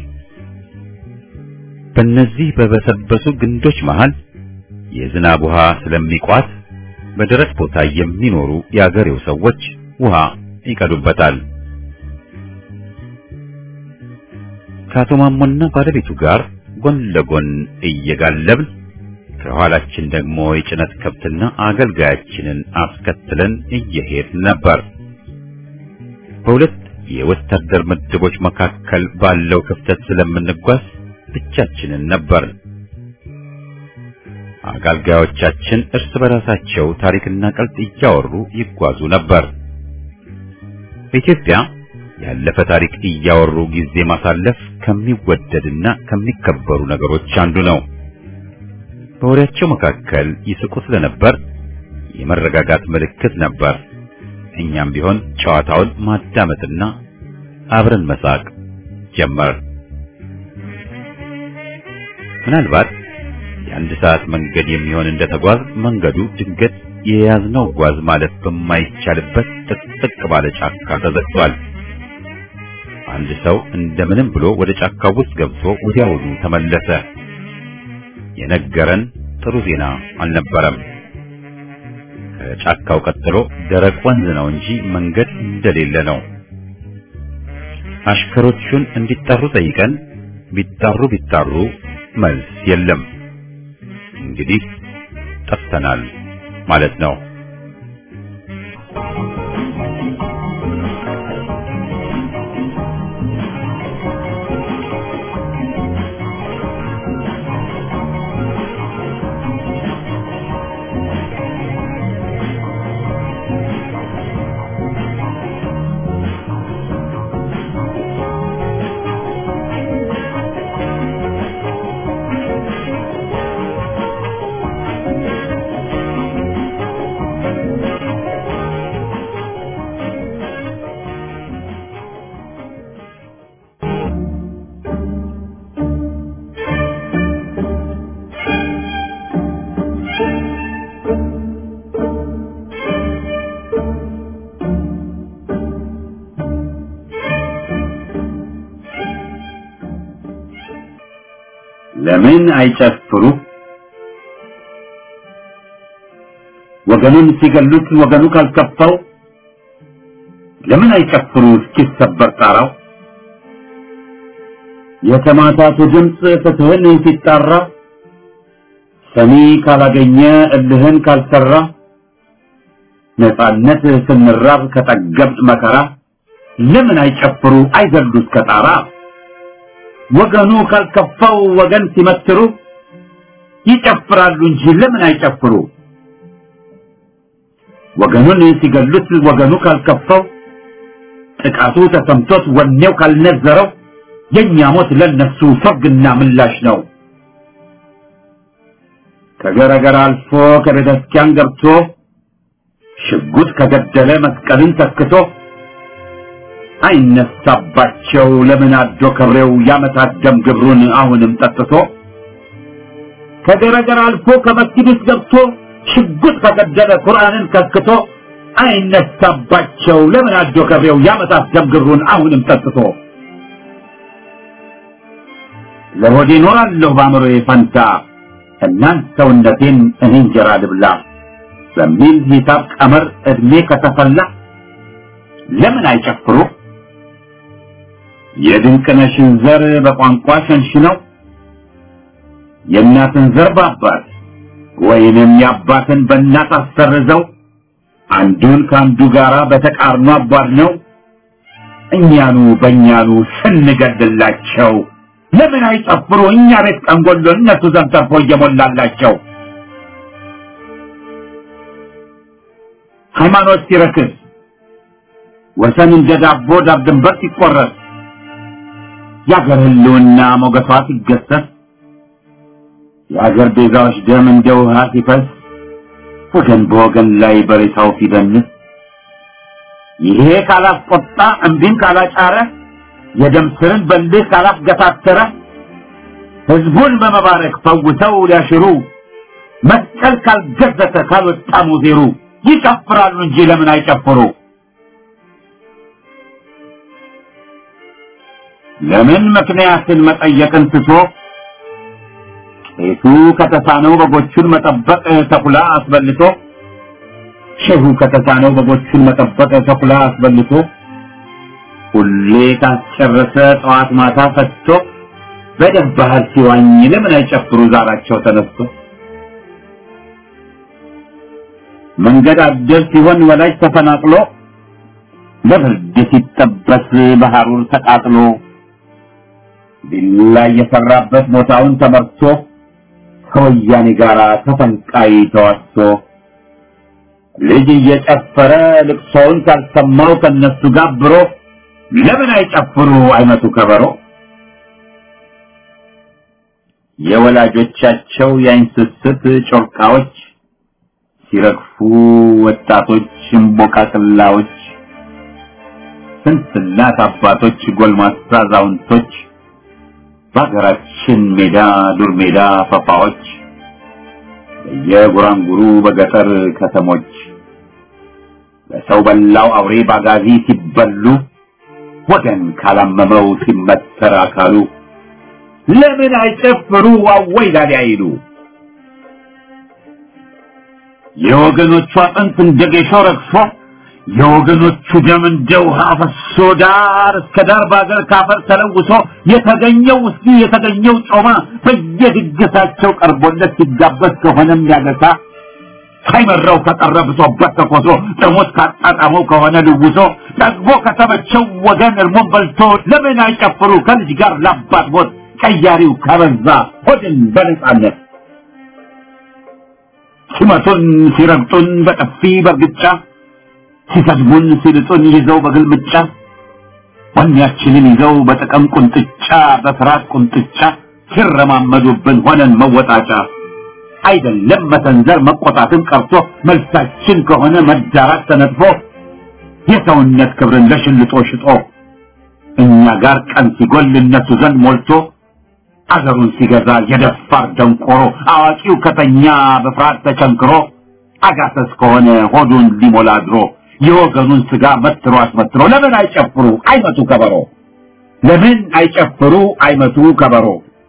በእነዚህ በበሰበሱ ግንዶች መሃል የዝናብ ውሃ ስለሚቋት በደረቅ ቦታ የሚኖሩ የአገሬው ሰዎች ውሃ ይቀዱበታል። ከአቶ ማሞና ባለቤቱ ጋር ጎን ለጎን እየጋለብን ከኋላችን ደግሞ የጭነት ከብትና አገልጋያችንን አስከትለን እየሄድ ነበር። በሁለት የወታደር ምድቦች መካከል ባለው ክፍተት ስለምንጓዝ ብቻችንን ነበር። አገልጋዮቻችን እርስ በራሳቸው ታሪክና ቀልጥ እያወሩ ይጓዙ ነበር። በኢትዮጵያ ያለፈ ታሪክ እያወሩ ጊዜ ማሳለፍ ከሚወደድና ከሚከበሩ ነገሮች አንዱ ነው። በወሬያቸው መካከል ይስቁ ስለነበር የመረጋጋት ምልክት ነበር። እኛም ቢሆን ጨዋታውን ማዳመጥና አብረን መሳቅ ጀመር። ምናልባት የአንድ ሰዓት መንገድ የሚሆን እንደተጓዝ መንገዱ ድንገት የያዝነው ጓዝ ማለት በማይቻልበት ጥቅጥቅ ባለ ጫካ ተዘግቷል። አንድ ሰው እንደምንም ብሎ ወደ ጫካው ውስጥ ገብቶ ወዲያውኑ ተመለሰ። የነገረን ጥሩ ዜና አልነበረም። ከጫካው ቀጥሎ ደረቅ ወንዝ ነው እንጂ መንገድ እንደሌለ ነው። አሽከሮቹን እንዲጠሩ ጠይቀን ቢጣሩ ቢጣሩ መልስ የለም። እንግዲህ ጠፍተናል ማለት ነው። ለምን አይጨፍሩ? ወገኑን ሲገሉት ወገኑ ካልከፋው ለምን አይጨፍሩ እስኪሰበር ጣራው? የተማታቱ ድምፅ ፍትህን ሲጣራ ሰሚ ካላገኘ እልህን ካልሰራ ነፃነት ስንራብ ከጠገብጥ መከራ ለምን አይጨፍሩ አይዘሉ እስከ ጣራ? ወገኑ ካልከፋው ወገን ሲመትሩ ይጨፍራሉ እንጂ ለምን አይጨፍሩ? ወገኑን ሲገሉት ወገኑ ካልከፋው ጥቃቱ ተሰምቶት ወኔው ካልነዘረው የኛ ሞት ለነሱ ሰርግና ምላሽ ነው። ከገረገር አልፎ ከቤተ ክርስቲያን ገብቶ ሽጉጥ ከገደለ መስቀልን ተክቶ አይነሳባቸው ለምን አዶ ከብሬው ያመታት ደም ግብሩን አሁንም ጠጥቶ ከገረገር አልፎ ከመስጊድ ውስጥ ገብቶ ሽጉጥ ከገደለ ቁርአንን ከስክቶ አይነሳባቸው ለምን አዶ ከብሬው ያመጣት ደምግሩን አሁንም ጠጥቶ ለሆዴ ኖራለሁ በአእምሮዬ ፈንታ እናንት ሰውነቴን እኔ እንጀራ ልብላ በሚል ሂሳብ ቀመር እድሜ ከተፈላ ለምን አይጨፍሩ የድንቅነሽን ዘር በቋንቋ ሸንሽነው የእናትን ዘር በአባት ወይንም የአባትን በእናት አሰርዘው አንዱን ከአንዱ ጋራ በተቃርኖ አቧድ ነው እኛኑ በእኛኑ ስንገድላቸው ለምን አይጨፍሩ እኛ ቤት ቀንጎሎ እነሱ ዘንድ ተርፎ እየሞላላቸው ሃይማኖት ሲረክስ ወሰን እንደ ዳቦ ዳብ ድንበር ሲቆረስ የአገር ህልውና ሞገሷ ሲገሰስ የአገር ቤዛዎች ደም እንደ ውሃ ሲፈስ ወገን በወገን ላይ በሬታው ሲደንስ ይሄ ካላስቆጣ እምቢን ካላጫረ የደም ስርን በልህ ካላስገታተረ ህዝቡን በመባረክ ፈውሰው ሊያሽሩ መስቀል ካልገዘተ ካልወጣ ሙዜሩ ይጨፍራሉ እንጂ ለምን አይጨፍሩ ለምን ምክንያትን መጠየቅን ትቶ ቄሱ ከተሳነው በጎቹን መጠበቅ ተኩላ አስበልቶ ሼሁ ከተሳነው በጎቹን መጠበቅ ተኩላ አስበልቶ ሁሌ ካስጨረሰ ጠዋት ማታ ፈትቶ በደም ባህር ሲዋኝ ለምን አይጨፍሩ ዛራቸው ተነስቶ መንገድ አደር ሲሆን ወላጅ ተፈናቅሎ ለብርድ ሲጠበስ በሐሩር ተቃጥሎ ቢላ የሰራበት ቦታውን ተመርቶ ከወያኔ ጋር ተፈንቃይ ተዋስቶ ልጅ እየጨፈረ ልቅሶውን ካልሰማው ከነሱ ጋብሮ ለምን አይጨፍሩ አይመቱ ከበሮ የወላጆቻቸው የአይን ስስት ጮርቃዎች ሲረግፉ ወጣቶች እምቦቃቅላዎች ስንት እናት አባቶች ጎልማሳ አዛውንቶች በሀገራችን ሜዳ ዱር ሜዳ ፈፋዎች በየጉራንጉሩ በገጠር ከተሞች በሰው በላው አውሬ ባጋዚ ሲበሉ ወገን ካላመመው ሲመተር አካሉ ለምን አይጨፍሩ አወይ ላሊ አይሉ የወገኖቹ አጥንት እንደ ጌሾ ረግፎ የወገኖቹ ደም እንደ ውሃ ፈሶ ዳር እስከ ዳር በአገር ካፈር ተለውሶ የተገኘው ውስኪ የተገኘው ጮማ በየድግሳቸው ቀርቦለት ሲጋበዝ ከሆነም ያገሳ ሳይመራው ከቀረ ብሶበት ተኮሶ ጥሞት ካጣጣመው ከሆነ ልውሶ ጠግቦ ከተመቸው ወገን እርሞን በልቶ ለምን አይጨፍሩ ከልጅ ጋር ላባት ሞት ቀያሪው ከበዛ ሆድን በነጻነት ሲመቱን ሲረግጡን በጥፊ በርግጫ ሲሰድቡን ሲልጡን ይዘው በግልምጫ ወኔያችንን ይዘው በጥቅም ቁንጥጫ በፍርሃት ቁንጥጫ ሲረማመዱብን ሆነን መወጣጫ አይደለም መሰንዘር መቆጣትን ቀርቶ መልሳችን ከሆነ መዳራት ተነጥፎ የሰውነት ክብርን ለሽልጦ ሽጦ እኛ ጋር ቀን ሲጎል እነሱ ዘንድ ሞልቶ አገሩን ሲገዛ የደፋር ደንቆሮ አዋቂው ከተኛ በፍርሃት ተቸንክሮ አጋሰስ ከሆነ ሆዱን ሊሞላ ድሮ የወገኑን ስጋ መትሮ አስመትሮ ለምን አይጨፍሩ አይመቱ ከበሮ ለምን አይጨፍሩ አይመቱ ከበሮ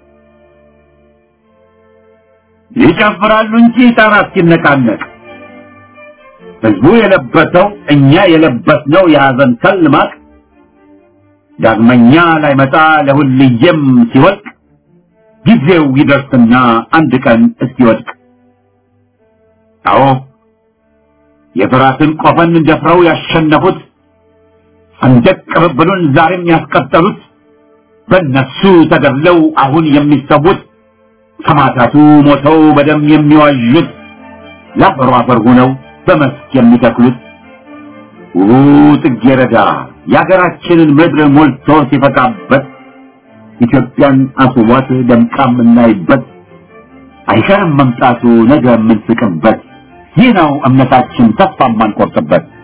ይጨፍራሉ እንጂ ጣራ እስኪነቃነቅ ህዝቡ የለበሰው እኛ የለበስነው የሐዘን ከል ማቅ ዳግመኛ ላይመጣ ለሁልየም ሲወድቅ ጊዜው ይደርስና አንድ ቀን እስኪወድቅ አዎ የፍራትን ቆፈን ደፍረው ያሸነፉት ሰንደቅ ቅብብሉን ዛሬም ያስቀጠሉት በእነሱ ተገድለው አሁን የሚሰዉት ሰማዕታቱ ሞተው በደም የሚዋዡት ለአፈሩ አፈር ሆነው በመስክ የሚተክሉት ውቡ ጽጌረዳ የአገራችንን ምድር ሞልቶ ሲፈካበት ኢትዮጵያን አስቧት ደምቃ የምናይበት አይቀርም መምጣቱ ነገ የምንስቅበት ይህ ነው እምነታችን ተስፋ የማንቆርጥበት